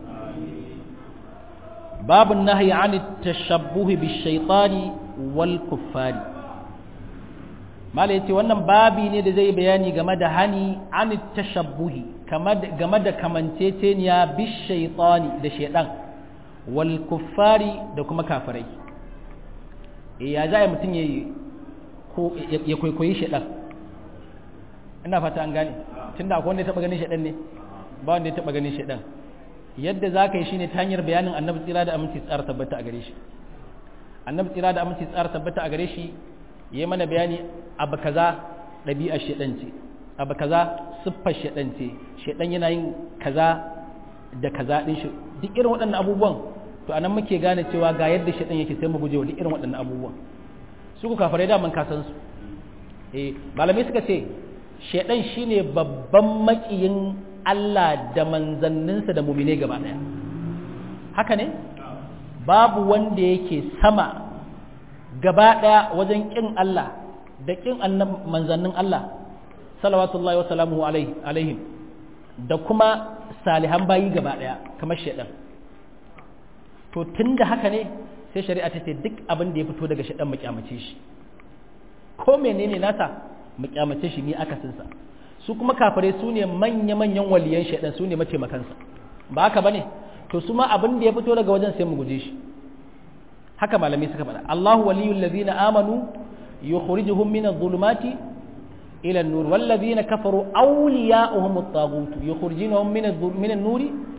Speaker 1: babun nahyi an tashabbuhi bish-shaytani wal kuffari mala yace wannan babi ne da zai bayani game da hani an tashabbuhi game da kamanceceniya bish-shaytani da shaydan wal kuffari da kuma kafirai eh ya za mutum ya ya kwaikwayi shaydan ina fata an gane tunda akwai wanda ya taba ganin shaidan ne ba wanda ya taba ganin shaidan yadda za ka yi shine ta hanyar bayanin annabi tsira da aminci tsara tabbata a gare shi annabi tsira da aminci tsara tabbata a gare shi ya mana bayani abu kaza ɗabi'ar shaidan ce abu kaza siffar shaidan ce shaidan yana yin kaza da kaza din shi duk irin waɗannan abubuwan to anan muke gane cewa ga yadda shaidan yake sai mu guje wa duk irin waɗannan abubuwan su ku kafirai da mun kasan su eh malamai suka ce shaidan shine babban makiyin Allah da manzanninsa da mumine gaba daya haka ne babu wanda yake sama gaba daya wajen kin Allah da kin manzannin Allah salawatullahi wa salamuhu alaihim da kuma salihan bayi gaba daya kamar shaidan to tunda haka ne sai shari'a ta ce duk abin da ya fito daga shaidan mu kyamace shi ko menene nasa mu kyamace shi ni akasinsa su kuma kafirai su ne manya-manyan waliyan shaidan su ne mataimakansa ba haka bane to su ma abin da ya fito daga wajen sai mu guje shi haka malamai suka faɗa Allahu waliyul ladzina amanu yukhrijuhum min adh-dhulumati ila an-nur wal ladzina kafaru awliya'uhum at-taghut yukhrijunahum min min an-nur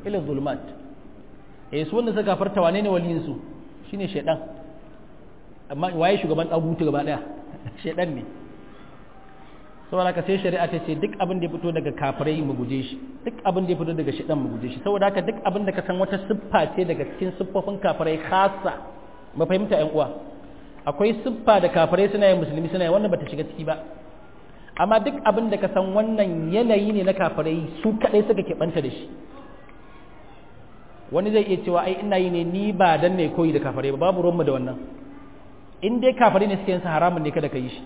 Speaker 1: ila zulumat eh su wanda suka kafarta wane ne waliyin su shine shedan amma waye shugaban dagutu gaba daya shedan ne saboda haka sai shari'a ta ce duk abin da ya fito daga kafirai mu guje shi duk abin da ya fito daga shedan mu guje shi saboda haka duk abin da ka san wata siffa ce daga cikin siffofin kafirai khassa ba fahimta ƴan uwa akwai siffa da kafirai suna yin musulmi suna yin wannan bata shiga ciki ba amma duk abin da ka san wannan yanayi ne na kafirai su kadai suka keɓanta da shi wani zai iya cewa ai ina yi ne ni ba dan ne koyi da kafirai ba babu ruwanmu da wannan in dai kafirai ne suke yin sa haramun ne kada ka yi shi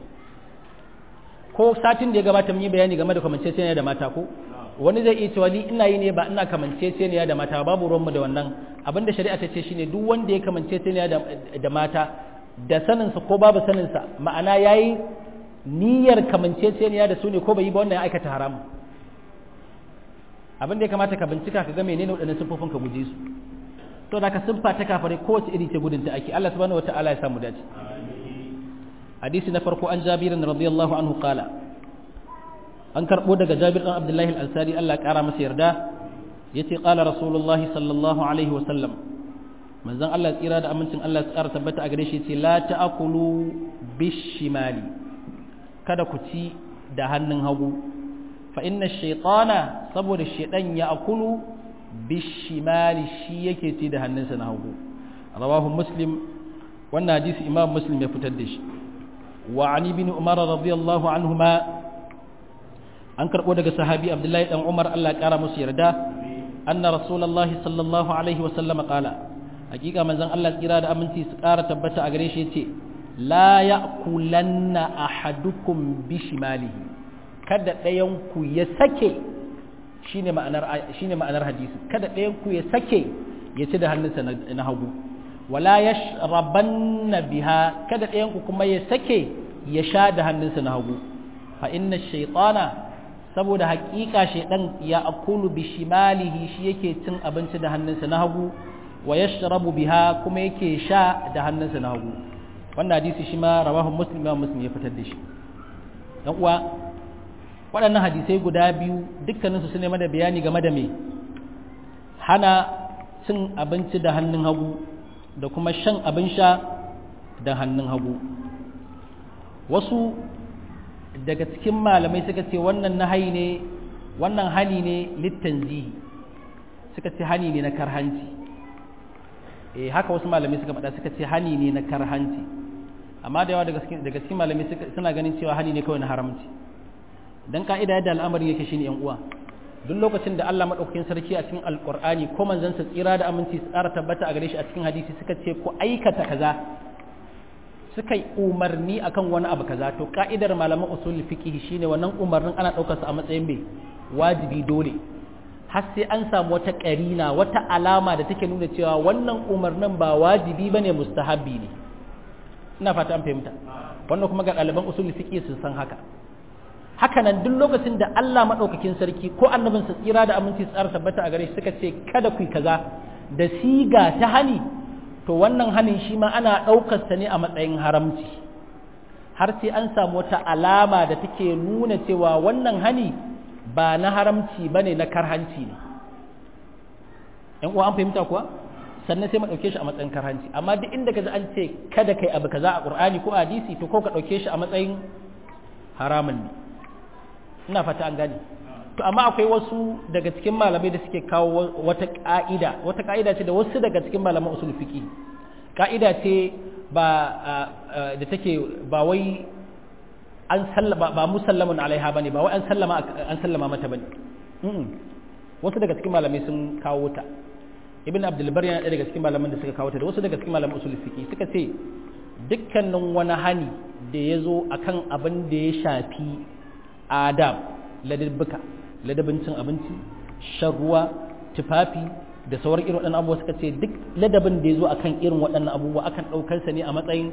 Speaker 1: ko satin da ya gabata mun yi bayani game da kamanceceniya da mata ko wani zai iya cewa ni ina yi ne ba ina kamanceceniya da mata babu ruwanmu da wannan abinda shari'a ta ce shine duk wanda ya kamanceceniya da mata da saninsa ko babu saninsa ma'ana yayi niyyar kamanceceniya da su ne ko bai yi ba wannan ya aikata haramu abin da ya kamata ka bincika ka ga menene waɗannan siffofin ka guje su to da ka siffa ta kafare kowace iri ce gudun ta ake Allah subhanahu wataala ya samu dace hadisi na farko an Jabir radiyallahu anhu qala an karbo daga Jabir dan Abdullahi al-Ansari Allah ya kara masa yarda yace qala rasulullahi sallallahu alaihi wa sallam manzon Allah tsira da amincin Allah ya tsara tabbata a gare shi yace la ta'kulu bishimali kada ku ci da hannun hagu fa inna shaytana saboda shaydan ya akulu bishimali shi yake ci da hannunsa na hagu rawahu muslim wannan hadisi imam muslim ya fitar da shi wa ani bin umar radiyallahu anhuma an karbo daga sahabi abdullahi dan umar Allah ya kara musu yarda anna rasulullahi sallallahu alaihi wa sallam qala hakika manzon Allah tsira da aminci su kara tabbata a gare shi yace la ya'kulanna ahadukum bishimalihi kada ɗayan ku ya sake shine ma'anar shine ma'anar hadisi kada ɗayan ku ya sake ya ci da hannunsa na hagu wala yashrabanna biha kada ɗayan ku kuma ya sake ya sha da hannunsa na hagu fa inna shaytana saboda haƙiƙa shaydan ya akulu bishimalihi shi yake cin abinci da hannunsa na hagu wa yashrabu biha kuma yake sha da hannunsa na hagu wannan hadisi shi ma rawahu muslim imam muslim ya fitar da shi dan uwa waɗannan hadisai guda biyu dukkaninsu su ne da bayani game da me hana cin abinci da hannun hagu da kuma shan abin sha da hannun hagu wasu daga cikin malamai suka ce wannan nahayi ne wannan hani ne littanzihi suka ce hani ne na karhanci eh haka wasu malamai suka faɗa suka ce hani ne na karhanci amma da yawa daga cikin malamai suna ganin cewa hani ne kawai na haramci dan ka'ida yadda al'amarin yake shine yan uwa duk lokacin da Allah madaukakin sarki a cikin alqur'ani ko manzon sa tsira da aminci su tsara tabbata a gare shi a cikin hadisi suka ce ku aikata kaza suka yi umarni akan wani abu kaza to ka'idar malaman usul fiqh shine wannan umarnin ana daukar sa a matsayin mai wajibi dole har sai an samu wata karina wata alama da take nuna cewa wannan umarnin ba wajibi bane mustahabbi ne ina fata an fahimta wannan kuma ga ɗaliban usul fiqh sun san haka haka nan duk lokacin da Allah maɗaukakin sarki ko annabin sa tsira da aminci tsara tabbata a gare shi suka ce kada ku yi kaza da siga ta hani to wannan hanin shi ma ana ɗaukar sa ne a matsayin haramci har sai an samu wata alama da take nuna cewa wannan hani ba na haramci bane na karhanci ne ƴan uwa an fahimta kuwa sannan sai mu ɗauke shi a matsayin karhanci amma duk inda ka ji an ce kada kai abu kaza a Qur'ani ko a hadisi to ko ka ɗauke shi a matsayin haramun ne ina fata an gane to amma akwai wasu daga cikin malamai da suke kawo wata ka'ida wata ka'ida ce da wasu daga cikin malaman usul fiqi ka'ida ce ba da take ba wai an sallama ba musallamun alaiha bane ba wai an sallama an sallama mata bane wasu daga cikin malamai sun kawo ta ibn abdul bar yana daga cikin malaman da suka kawo ta da wasu daga cikin malaman usul fiqi suka ce dukkanin wani hani da ya zo akan abin da ya shafi adab ladabbuka ladabin cin abinci shan ruwa tufafi da sauran irin waɗannan abubuwa suka ce duk ladabin da ya zo akan irin waɗannan abubuwa akan ɗaukar sa ne a matsayin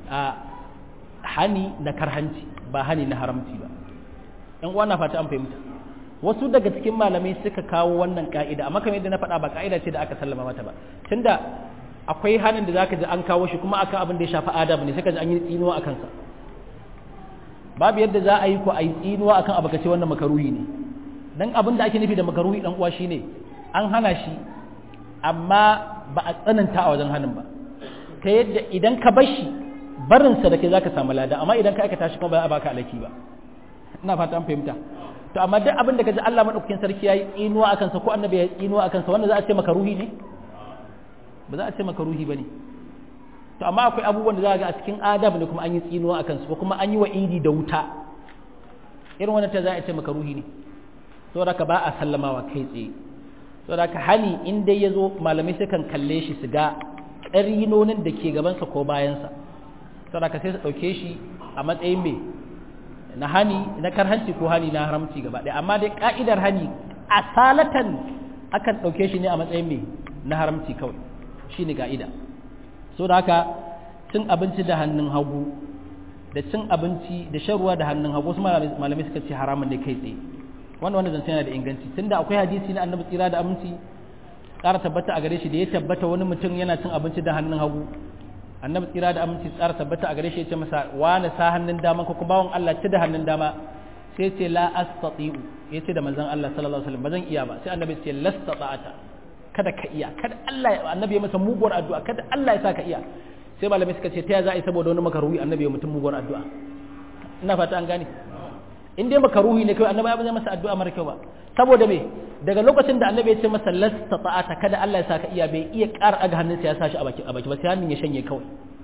Speaker 1: hani na karhanci ba hani na haramci ba ‘yan uwa na fata an fahimta wasu daga cikin malamai suka kawo wannan ka'ida amma kamar yadda na faɗa ba ka'ida ce da aka sallama mata ba tunda akwai hanin da zaka ji an kawo shi kuma akan abin da ya shafi adab ne suka ji an yi tsinuwa akan sa babu yadda za a yi ko a yi tsinuwa akan abu kace wannan makaruhi ne dan abin da ake nufi da makaruhi dan uwa shine an hana shi amma ba a tsananta a wajen hannun ba ta yadda idan ka bar shi barinsa da ke za ka samu lada amma idan ka aikata shi kuma ba a baka alaki ba ina fata an fahimta to amma duk abin da ka ji Allah madaukakin sarki yayi tsinuwa akan sa ko annabi yayi tsinuwa akan sa wanda za a ce maka ruhi ne ba za a ce maka ruhi bane to amma akwai abubuwan da za ga a cikin adab ne kuma an yi tsinuwa akan su ko kuma an yi wa'idi da wuta irin wannan ta za a ce maka ruhi ne saboda ka ba a sallamawa kai tsaye saboda ka hani in dai ya zo malamai sai kan kalle shi su ga ƙarinonin da ke gabansa ko bayansa saboda ka sai su ɗauke shi a matsayin mai na hani na karhanci ko hani na haramci gaba ɗaya amma dai ka'idar hani asalatan akan ɗauke shi ne a matsayin mai na haramci kawai shi ne ka'ida so da haka cin abinci da hannun hagu da cin abinci da shan ruwa da hannun hagu wasu malamai suka ce haramun ne kai tsaye wanda wanda zance yana da inganci tunda akwai hadisi na annabi tsira da aminci ƙara tabbata a gare shi da ya tabbata wani mutum yana cin abinci da hannun hagu annabi tsira da aminci tsara tabbata a gare shi ya ce masa wani sa hannun dama ko kuma bawon Allah ci da hannun dama sai ce la astati'u ya ce da manzon Allah sallallahu alaihi wasallam ba zan iya ba sai annabi ce lastata'ata kada ka iya kada Allah ya annabi ya masa muguwar addu'a kada Allah ya sa ka iya sai malamai suka ce ta ya za a yi saboda wani makaruhi annabi ya mutum muguwar addu'a ina fata an gane in dai makaruhi ne kai annabi ya masa addu'a mara kyau ba saboda me daga lokacin da annabi ya ce masa lastata'ata kada Allah ya sa ka iya bai iya ƙara aga hannunsa ya sa shi a baki a baki ba sai hannun ya shanye kawai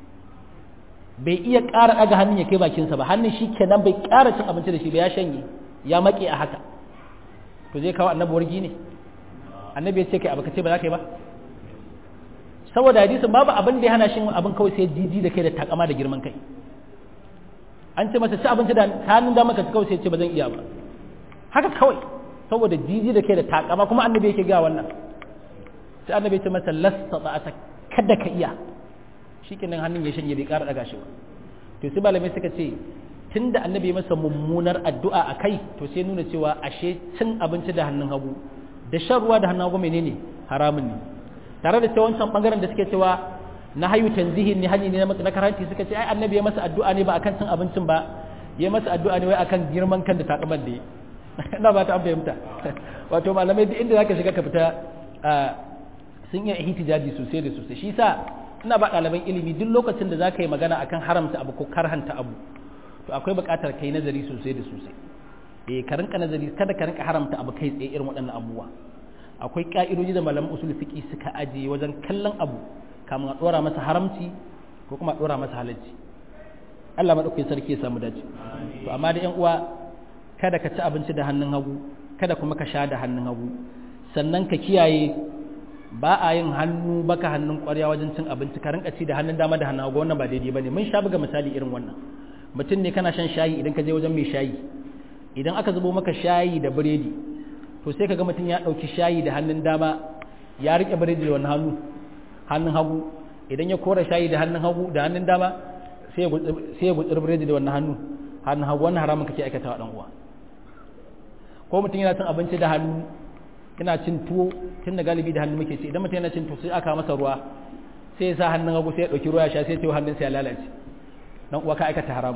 Speaker 1: bai iya ƙara aga hannun ya kai bakinsa ba hannun shi kenan bai ƙara cin abinci da shi ba ya shanye ya maƙe a haka to zai kawo annabi wargi ne annabi ya ce kai abu ka ce ba za ka yi ba saboda hadisin babu abin da ya hana shi abin kawai sai jiji da kai da takama da girman kai an ce masa ci abinci da hannun dama ka kawai sai ce ba zan iya ba haka kawai saboda jiji da kai da takama kuma annabi yake ga wannan sai annabi ya ce masa lasta ta kada ka iya shikenan hannun ya shanye bai ƙara daga shi ba to sai malamai suka ce tunda annabi ya masa mummunar addu'a a kai to sai nuna cewa ashe cin abinci da hannun hagu da shan ruwa da hannun hagu menene haramun ne tare da cewa wancan bangaren da suke cewa na hayu tanzihin ne hanyar ne na karanti suka ce ai annabi ya masa addu'a ne ba akan cin abincin ba ya masa addu'a ne wai akan girman kan da takamar da ina ba ta fahimta wato malamai duk inda zaka shiga ka fita sun iya ihtijaji sosai da sosai shi sa ina ba ɗaliban ilimi duk lokacin da zaka yi magana akan haramta abu ko karhanta abu to akwai buƙatar kai nazari sosai da sosai eh ka rinka nazari kada ka rinka haramta abu kai tsaye irin waɗannan abubuwa akwai ka'idoji da malaman usul fiqi suka ajiye wajen kallon abu kamun a ɗora masa haramci ko kuma a ɗora masa halacci Allah maɗaukakin sarki ya samu dace to amma da ƴan uwa kada ka ci abinci da hannun hagu kada kuma ka sha da hannun hagu sannan ka kiyaye ba a yin hannu baka hannun ƙwarya wajen cin abinci ka rinka ci da hannun dama da hannun hagu wannan ba daidai bane mun sha buga misali irin wannan mutum ne kana shan shayi idan ka je wajen mai shayi idan aka zubo maka shayi da biredi to sai ka ga mutum ya ɗauki shayi da hannun dama ya riƙe biredi da wani hannu hannun hagu idan ya kora shayi da hannun hagu da hannun dama sai ya gutsuri biredi da wannan hannu hannun hagu wannan haramun kake aikata wa uwa ko mutum yana cin abinci da hannu yana cin tuwo tun da galibi da hannu muke ci idan mutum yana cin tuwo sai aka masa ruwa sai ya sa hannun hagu sai ya ɗauki ruwa ya sha sai ya hannun sai ya lalace dan uwa ka aikata haramu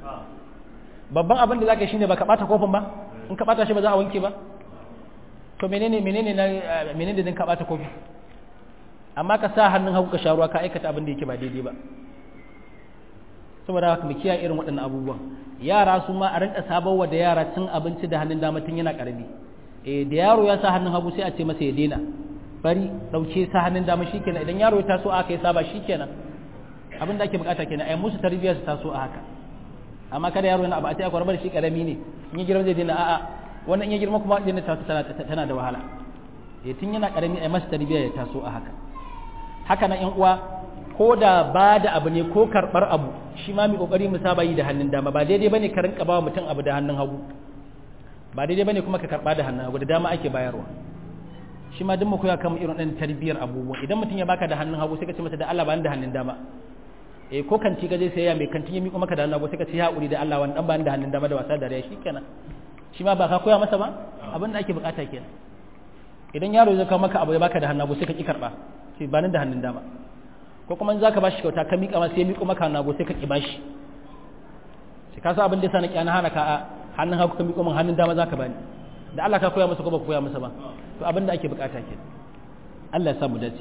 Speaker 1: babban abin da zaka shine baka bata kofin ba in ka bata shi ba za a wanke ba to menene menene na menene din ka bata kofi amma ka sa hannun hagu ka sha ruwa ka aikata abin da yake ba daidai ba saboda haka mu kiyaye irin waɗannan abubuwan yara su ma a rinka sabawa da yara cin abinci da hannun dama tun yana karami eh da yaro ya sa hannun hagu sai a ce masa ya daina bari dauke sa hannun dama shikenan idan yaro ya taso aka yi saba shikenan abin da ake bukata kenan ai musu tarbiyya su taso a haka amma kada yaro yana abu a ce akwai rabar shi karami ne in ya girma zai daina a'a wannan in ya girma kuma daina taso tana da wahala eh tun yana karami ai masa tarbiyya ya taso a haka haka na yan uwa ko da ba da abu ne ko karɓar abu shi ma mai ƙoƙari mu saba yi da hannun dama ba daidai bane ka rinka ba mutum abu da hannun hagu ba daidai bane kuma ka karɓa da hannun hagu da dama ake bayarwa shi ma duk mu koya kan irin ɗan tarbiyyar abubuwa idan mutum ya baka da hannun hagu sai ka ce masa da Allah ba da hannun dama eh ko kanti ka je sai ya mai kantin ya miƙo maka da hannun hagu sai ka ce ya haƙuri da Allah wani dan ba da hannun dama da wasa da rai shikenan shi ma ba ka koya masa ba abin da ake bukata kenan idan yaro zai kawo maka abu ya baka da hannun hagu sai ka ki karɓa sai ba da hannun dama ko kuma za ka ba shi kyauta ka miƙa masa ya miƙo maka nago sai ka ƙi ba shi sai ka sa abin da ya sa na ƙyana hana ka a hannun hagu ka miƙo min hannun dama za ka bani da Allah ka koya masa ko ba ka koya masa ba to abin da ake bukata ke Allah ya samu dace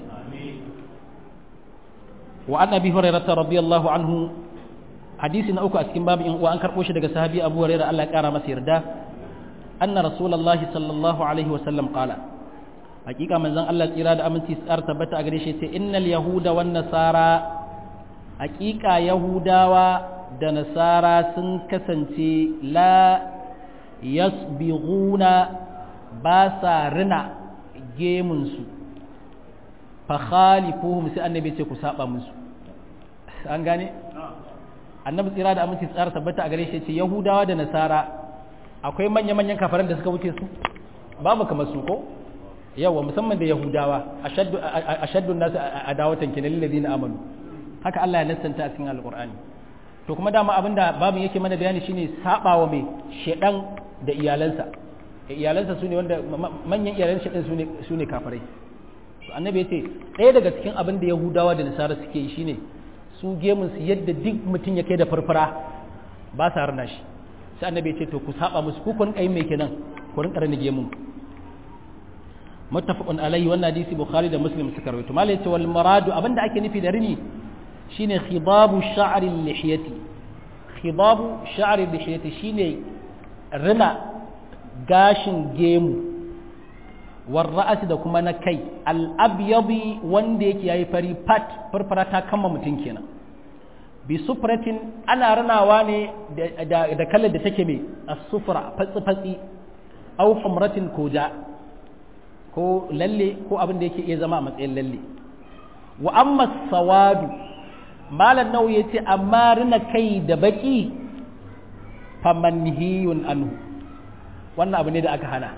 Speaker 1: wa an abi hurairah radiyallahu anhu hadisi na uku a cikin babu in uwa an karbo shi daga sahabi Abu Hurairah Allah ya kara masa yarda anna rasulullahi sallallahu alaihi wa sallam qala hakika manzon Allah tsira da aminci tsar tabbata a gare shi ce innal yahuda wan nasara hakika yahudawa da nasara sun kasance la yasbighuna ba sa rina gemunsu fa khalifuhum sai annabi ce ku saba musu an gane annabi tsira da aminci tsara tabbata a gare shi ce yahudawa da nasara akwai manya-manyan kafaran da suka wuce su babu kamar su ko yawa musamman da yahudawa ashaddu nasu adawatan kinal ladina amanu haka Allah ya nassanta a cikin alqur'ani to kuma dama abinda babin yake mana bayani shine sabawa mai shedan da iyalansa iyalansa sune wanda manyan iyalan shedan sune sune kafirai to annabi yace ɗaya daga cikin abin da yahudawa da nasara suke yi shine su gemun su yadda duk mutum ya kai da farfara ba sa rana shi sai annabi ya ce to ku saba musu ku kun kai mai kenan ku rinka rana gemun muttafaqun alayhi wannan hadisi bukhari da muslim suka rawaito malai ce wal maradu abinda ake nufi da rini shine khidabu sha'ri lihiyati khidabu sha'ri lihiyati shine rina gashin gemu war ra'asi da kuma na kai al abyadi wanda yake yayi fari pat farfara ta kama mutun kenan bi sufratin ana ranawa ne da kalar da take mai as-sufra fatsi-fatsi au humratin ko ja ko lalle ko abin da yake iya zama a matsayin lalle wa amma sawadu malan nau ya ce amma rina kai da baki famanhiyun anhu wannan abu ne da aka hana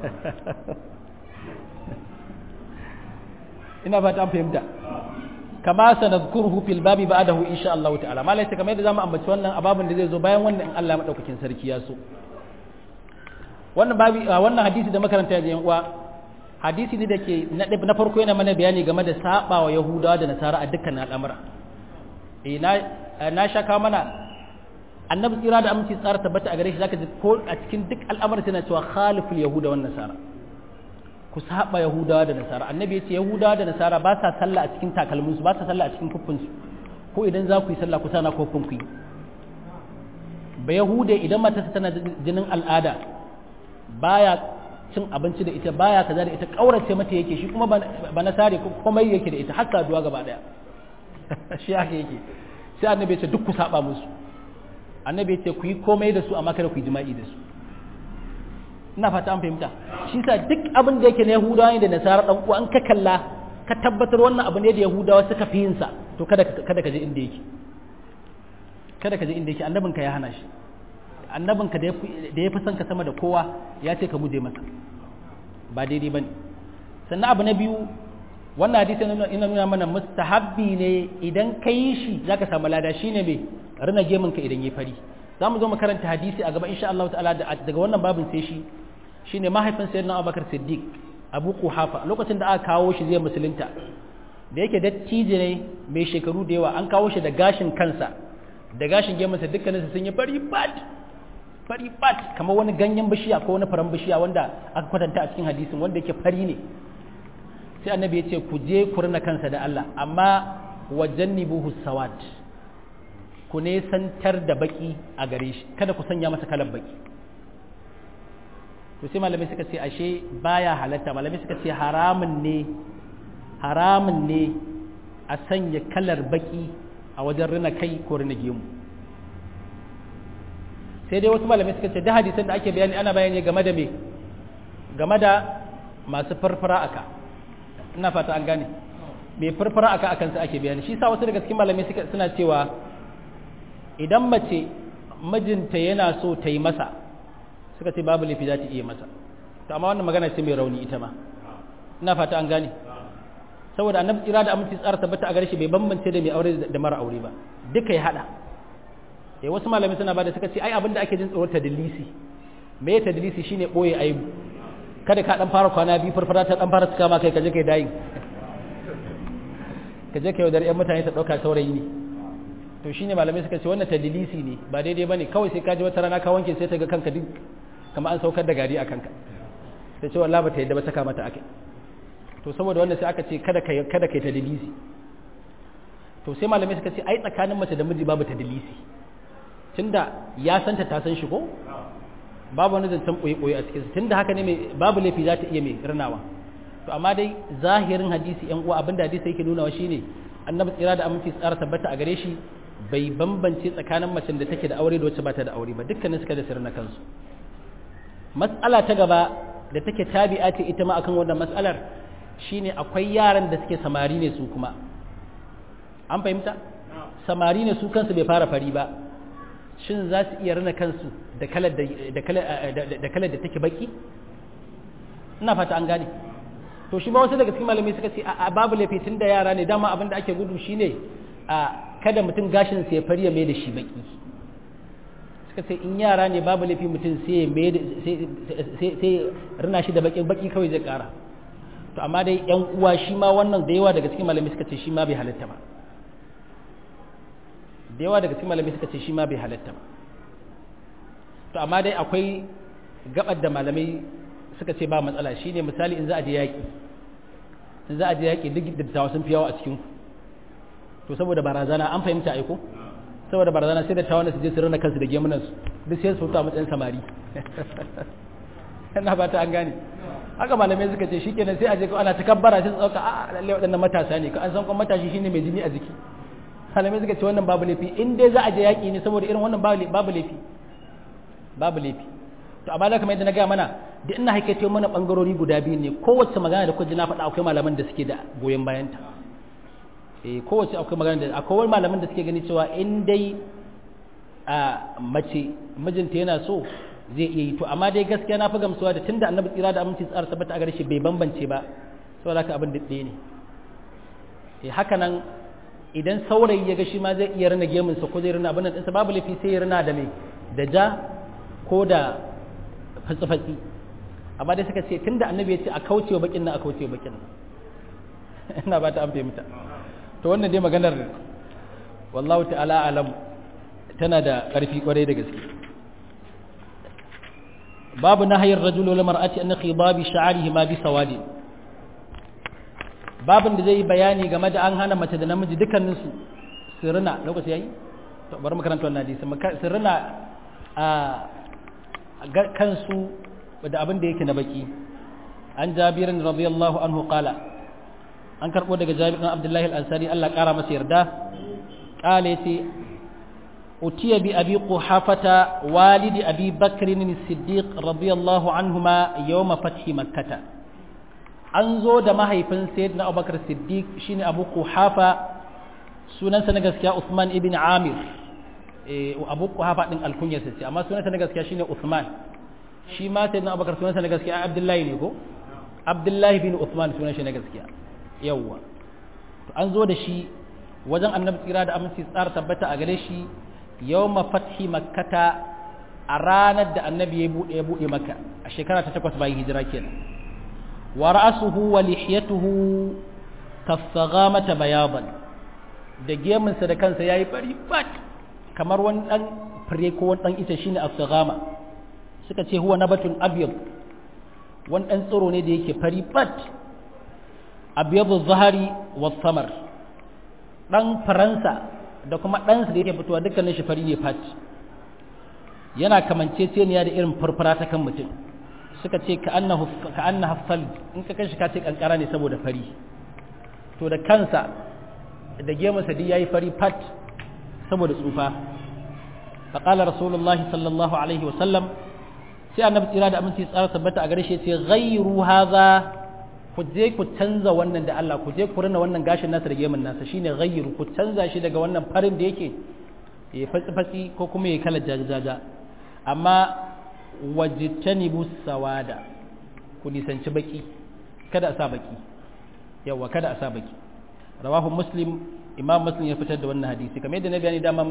Speaker 1: ina fata an fahimta kama sanadkuruhu fil babi ba'dahu insha Allah ta'ala malai ta kamar yadda zamu ambaci wannan ababin da zai zo bayan wannan in Allah madaukakin sarki ya so wannan babi wannan hadisi da makaranta ya uwa hadisi ne dake na farko yana mana bayani game da sabawa yahudawa da nasara a dukkan al'amura eh na na shaka mana annabi tsira da aminci tsara tabbata a gare shi zaka ji ko a cikin duk al'amuran tana cewa khaliful yahuda wan nasara ku saba yahudawa da nasara annabi ya ce yahudawa da nasara ba sa sallah a cikin takalminsu ba sa sallah a cikin kuffinsu ko idan za ku yi sallah ku sana kofin ku yi ba yahude idan matarsa tana jinin al'ada baya cin abinci da ita baya kaza da ita kaurace mata yake shi kuma ba nasare komai yake da ita har saduwa gaba daya shi haka yake sai annabi ya ce duk ku saba musu annabi ya ce ku yi komai da su amma kada ku yi jima'i da su ina fata an fahimta shi sa duk abin da yake na yahudawa ne da nasara dan uwa an ka kalla ka tabbatar wannan abu ne da yahudawa suka fi yin sa to kada kada ka je inda yake kada ka je inda yake annabinka ya hana shi annabinka da ya fi son ka sama da kowa ya ce ka guje masa ba daidai bane sannan abu na biyu wannan hadisi ina nuna mana mustahabbi ne idan ka yi shi zaka samu lada shine me rina gemin ka idan yayi fari za mu zo mu karanta hadisi a gaba insha Allah ta'ala daga wannan babin sai shi shine mahaifin sayyidina Abubakar Siddiq Abu Quhafa lokacin da aka kawo shi zai musulunta da yake dattijo ne mai shekaru da yawa an kawo shi da gashin kansa da gashin gemunsa dukkaninsu sun yi fari bat fari bat kamar wani ganyen bishiya ko wani faran bishiya wanda aka kwatanta a cikin hadisin wanda yake fari ne sai annabi ya ce ku je ku rina kansa da Allah amma wajannibuhu sawad ku nesantar da baki a gare shi kada ku sanya masa kalar baki to sai malamai suka ce ashe baya halatta malamai suka ce haramun ne haramun ne a sanya kalar baki a wajen rina kai ko rina gemu sai dai wasu malamai suka ce da hadisan da ake bayani ana bayani game da me game da masu farfara aka ina fata an gane mai farfara aka akan su ake bayani shi sa wasu daga cikin malamai suna cewa idan mace mijinta yana so ta yi masa suka ce babu laifi za ta iya masa to amma wannan magana ce mai rauni ita ma ina fata an gane saboda annabi tsira da aminci tsara tabbata a gare shi bai bambance da mai aure da mara aure ba duka ya hada eh wasu malamai suna bada suka ce ai abinda ake jin tsoro tadlisi me tadlisi shine boye aibu kada ka dan fara kwana biyu farfara ta dan fara tuka ma kai kaje kai dayin kaje kai wadar yan mutane ta dauka saurayi ne to shine malamai suka ce wannan tadlisi ne ba daidai bane kawai sai ka ji wata rana ka wanke sai ta ga kanka duk kamar an saukar da gari a kanka ta ce wallahi bata yadda ba saka mata akai to saboda wannan sai aka ce kada kai kada kai ta dalisi to sai malamai suka ce ai tsakanin mace da miji babu ta dalisi tunda ya santa ta san shi ko babu wani zancen ɓoye-ɓoye a cikinsu tunda haka ne babu laifi za ta iya mai rinawa to amma dai zahirin hadisi yan uwa abinda hadisi yake nunawa shine annabi tsira da aminci tsara tabbata a gare shi bai bambance tsakanin macen da take da aure da wacce ba ta da aure ba dukkanin suka da sirrin kansu mas'ala ta gaba da take tabi'a ce ita ma akan wannan mas'alar shine akwai yaran da suke samari ne su kuma an fahimta samari ne su kansu bai fara fari ba shin za su iya rina kansu da kalar da take baki ina fata an gane to shi ma wasu daga cikin malamai suka ce a babu laifi tun da yara ne dama abin da ake gudu shine a kada mutum gashin sai ya fari ya mai da shi baki suka ce in yara ne babu laifi mutum sai sai rina shi da baki baki kawai zai kara to amma dai yan uwa shi ma wannan da yawa daga cikin malamai suka ce shi ma bai halatta ba da yawa daga cikin malamai suka ce shi ma bai halatta ba to amma dai akwai gabar da malamai suka ce ba matsala shine misali in za a je yaki in za a je yaki duk dattawa sun fi yawa a cikin to saboda barazana an fahimta aiko saboda barazana sai da tawana su je su rana kansu da gemunan su duk sai su fito a matsayin samari ina ba ta an gane haka malamai suka ce shikenan sai a je ko ana takabbara sai su dauka a lalle waɗannan matasa ne ko an san kuma matashi shine mai jini a jiki malamai suka ce wannan babu laifi in dai za a je yaƙi ne saboda irin wannan babu laifi babu laifi to amma da kamar yadda na gaya mana da ina haikaito mana bangarori guda biyu ne kowace magana da kuji na faɗa akwai malaman da suke da goyon bayanta eh kowace akwai magana da akwai malaman da suke gani cewa in dai a mace mijinta yana so zai iya yi to amma dai gaskiya na fi gamsuwa da tunda annabi tsira da aminci tsara tabbata a gare shi bai bambance ba saboda haka abin daɗe ne eh haka nan idan saurayi ya ga shi ma zai iya rina gemunsa ko zai rina abin nan ɗinsa babu laifi sai ya rina da mai da ja ko da fatsi-fatsi amma dai suka ce tun da annabi ya ce a kaucewa bakin nan a kaucewa bakin nan ina ba ta an fahimta to wannan dai maganar wallahu ta'ala alam tana da ƙarfi kwarai da gaske babu nahayar rajul wal mar'ati an khidabi sha'rihi ma bi sawadi babin da zai yi bayani game da an hana mace da namiji dukkanin su sirrina lokaci yayi to bari mu karanta wannan hadisi sirrina a kansu da abin da yake na baki an jabirin radiyallahu anhu qala an karbo daga jabir bin abdullahi al-ansari Allah kara masa yarda qala yace utiya bi abi quhafata walidi abi bakr as-siddiq radiyallahu anhuma yawm fathi makkah an zo da mahaifin sayyidina abubakar siddiq shine abu quhafa sunansa na gaskiya usman ibn amir abu kuhafa din alkunyarsa ce amma sunansa na gaskiya shine Uthman shi ma sai na Abubakar sunansa na gaskiya Abdullahi ne ko Abdullahi bin Uthman sunan shi na gaskiya yawwa to an zo da shi wajen annabi tsira da aminci tsara tabbata a gare shi yawma fathi makkata a ranar da annabi ya bude ya bude makka a shekara ta takwas bayan hijira kenan wa ra'suhu wa lihiyatuhu kasaghamata bayadan da gemunsa da kansa yayi bari bat kamar wani ɗan fure ko wani ɗan ita shine asagama suka ce huwa nabatun abyad wani ɗan tsiro ne da yake fari bat abyadu zahari wa samar ɗan faransa da kuma ɗansa da yake fitowa dukkanin shi fari ne fat yana kamanceceniya da irin farfara ta kan mutum suka ce ka annahu ka annahu sal in ka kanshi ka ce kankara ne saboda fari to da kansa da gemunsa duk yayi fari fat saboda tsufa faƙalar rasulullahi sallallahu alaihi wasallam sai annabi tsira da aminci tsara tabbata a gare shi ce ghayru hadha ku je ku canza wannan da Allah ku je ku rina wannan gashin nasa da gemun nasa shine ghayru ku canza shi daga wannan farin da yake ya fatsi fatsi ko kuma ya kala jajaja amma wajtanibu sawada ku nisanci baki kada a sa baki yawa kada a sa baki rawahu muslim imam muslim ya fitar da wannan hadisi kamar yadda na bayani dama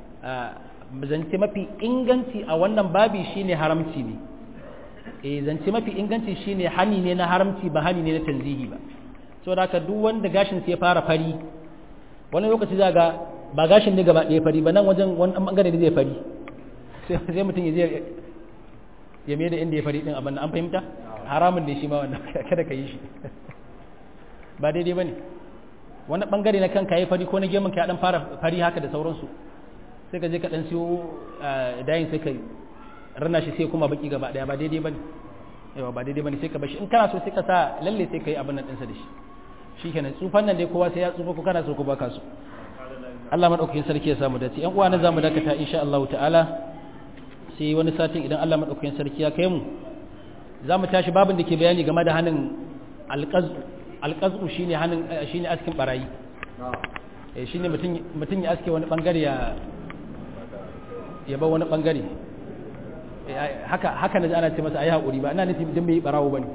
Speaker 1: zance mafi inganci a wannan babi shine haramci ne eh zance mafi inganci shine hani ne na haramci ba hani ne na tanzihi ba saboda haka duk wanda gashin sai ya fara fari wani lokaci za ga ba gashin ne gaba ɗaya fari ba nan wajen wani bangare ne zai fari sai mutum ya je ya mai da inda ya fari din abin an fahimta haramun ne shi ma wannan kada ka yi shi ba daidai bane wani bangare na kanka yayi fari ko na gemun ka ya dan fara fari haka da sauransu sai ka je ka dan siyo dayin sai ka rana shi sai kuma baki gaba daya ba daidai bane yawa ba daidai bane sai ka bashi in kana so sai ka sa lalle sai ka yi abin nan ɗinsa da shi shikenan tsufan nan dai kowa sai ya tsufa ko kana so ko baka so Allah madaukakin sarki ya samu dace ƴan uwa na zamu dakata insha Allah ta'ala sai wani satin idan Allah madaukakin sarki ya kai mu zamu tashi babin da ke bayani game da hanin alqaz alqazu shine hanin shine askin barayi eh shine mutun mutun ya aske wani bangare ya ya bar wani bangare haka haka naji ana ce masa ayi hakuri ba ina nufi dan bai barawo bane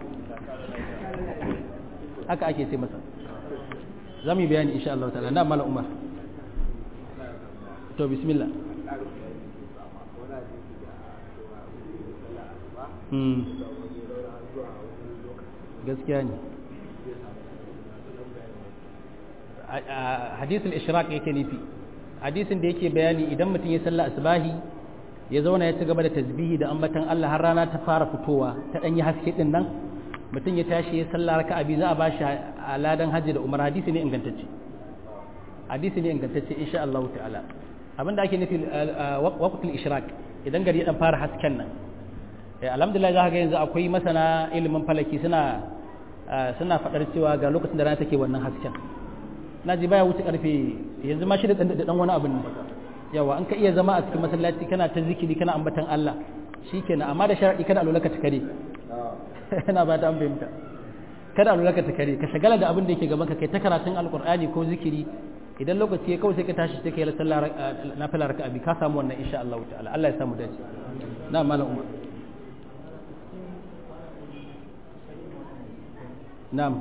Speaker 1: haka ake ce masa zamu yi bayani insha Allah ta'ala na mala umar to bismillah hmm gaskiya ne hadisul ishraq yake nufi hadisin da yake bayani idan mutum ya salla asbahi ya zauna ya ci gaba da tasbihi da ambatan Allah har rana ta fara fitowa ta dan yi haske din nan mutum ya tashi ya salla raka'a biyu za a bashi aladan hajji da umar hadisi ne ingantacce hadisi ne ingantacce insha Allah ta'ala abinda ake nufi waqtul ishraq idan gari ya dan fara hasken nan alhamdulillah za ka ga yanzu akwai masana ilimin falaki suna suna fadar cewa ga lokacin da rana take wannan hasken na ji baya wuce karfe yanzu ma shi da dan wani abin ne yawa an ka iya zama a cikin masallaci kana ta zikiri kana ambatan Allah shikenan amma da sharadi kada alulaka ta kare ina ba ta an fahimta kada alulaka ta kare ka shagala da abin da yake gaban ka kai ta karatun alqur'ani ko zikiri idan lokaci ya kawai sai ka tashi sai ka yi sallah nafila raka'a bi ka samu wannan insha Allah ta'ala Allah ya samu dace na malam umar na'am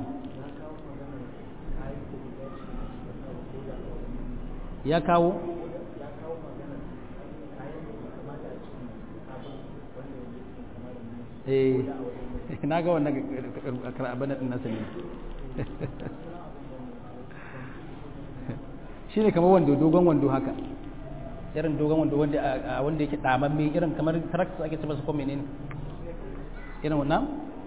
Speaker 1: ya kawo eh na ga wannan abin din nasa ne shi ne kamar wando dogon wando haka irin dogon wando wanda yake damamme irin kamar tractor ake ce masa ko menene irin wannan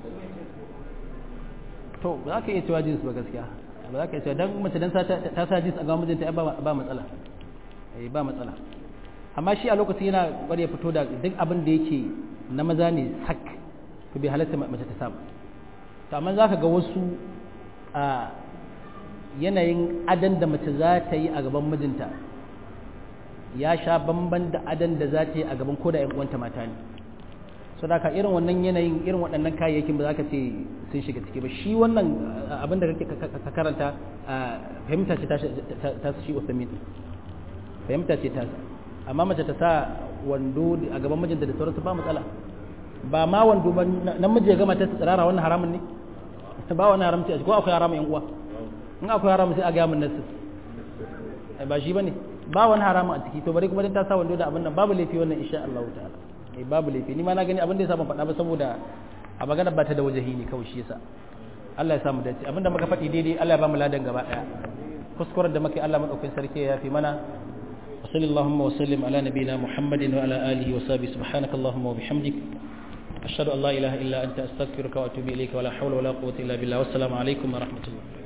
Speaker 1: to ba za ka iya cewa jins ba gaskiya ba za ka iya cewa don mace dan ta sa jins a ga mijinta ba matsala eh ba matsala amma shi a lokacin yana bari ya fito da duk abin da yake na maza ne sak to bai halatta mace ta samu to amma za ka ga wasu a yanayin adan da mace za ta yi a gaban mijinta ya sha bamban da adan da za ta yi a gaban koda 'yan uwanta mata ne so da ka irin wannan yanayin irin waɗannan kayayyakin ba za ka ce sun shiga ciki ba shi wannan abin da kake ka karanta fahimta ce ta shi usamin fahimta ce ta amma mace ta sa wando a gaban mijinta da sauransu ba matsala ba ma wando ba namiji ya gama ta tsirara wannan haramun ne ba wani haramci a ko akwai haramun yan uwa in akwai haramun sai a gaya mun nasu ba shi bane ba wani haramun a ciki to bari kuma dan ta sa wando da abin nan babu laifi wannan insha Allah ta'ala eh babu laifi ni ma na gani abin da yasa ban faɗa ba saboda a magana ba ta da wajahi ne kawai shi yasa Allah ya samu dace abinda muka faɗi daidai Allah ya ba mu ladan gaba daya kuskuren da muke Allah madaukakin sarki ya yafi mana وصلى اللهم وسلم على نبينا محمد وعلى آله وصحبه سبحانك اللهم وبحمدك أشهد أن لا إله إلا أنت أستغفرك وأتوب إليك ولا حول ولا قوة إلا بالله والسلام عليكم ورحمة الله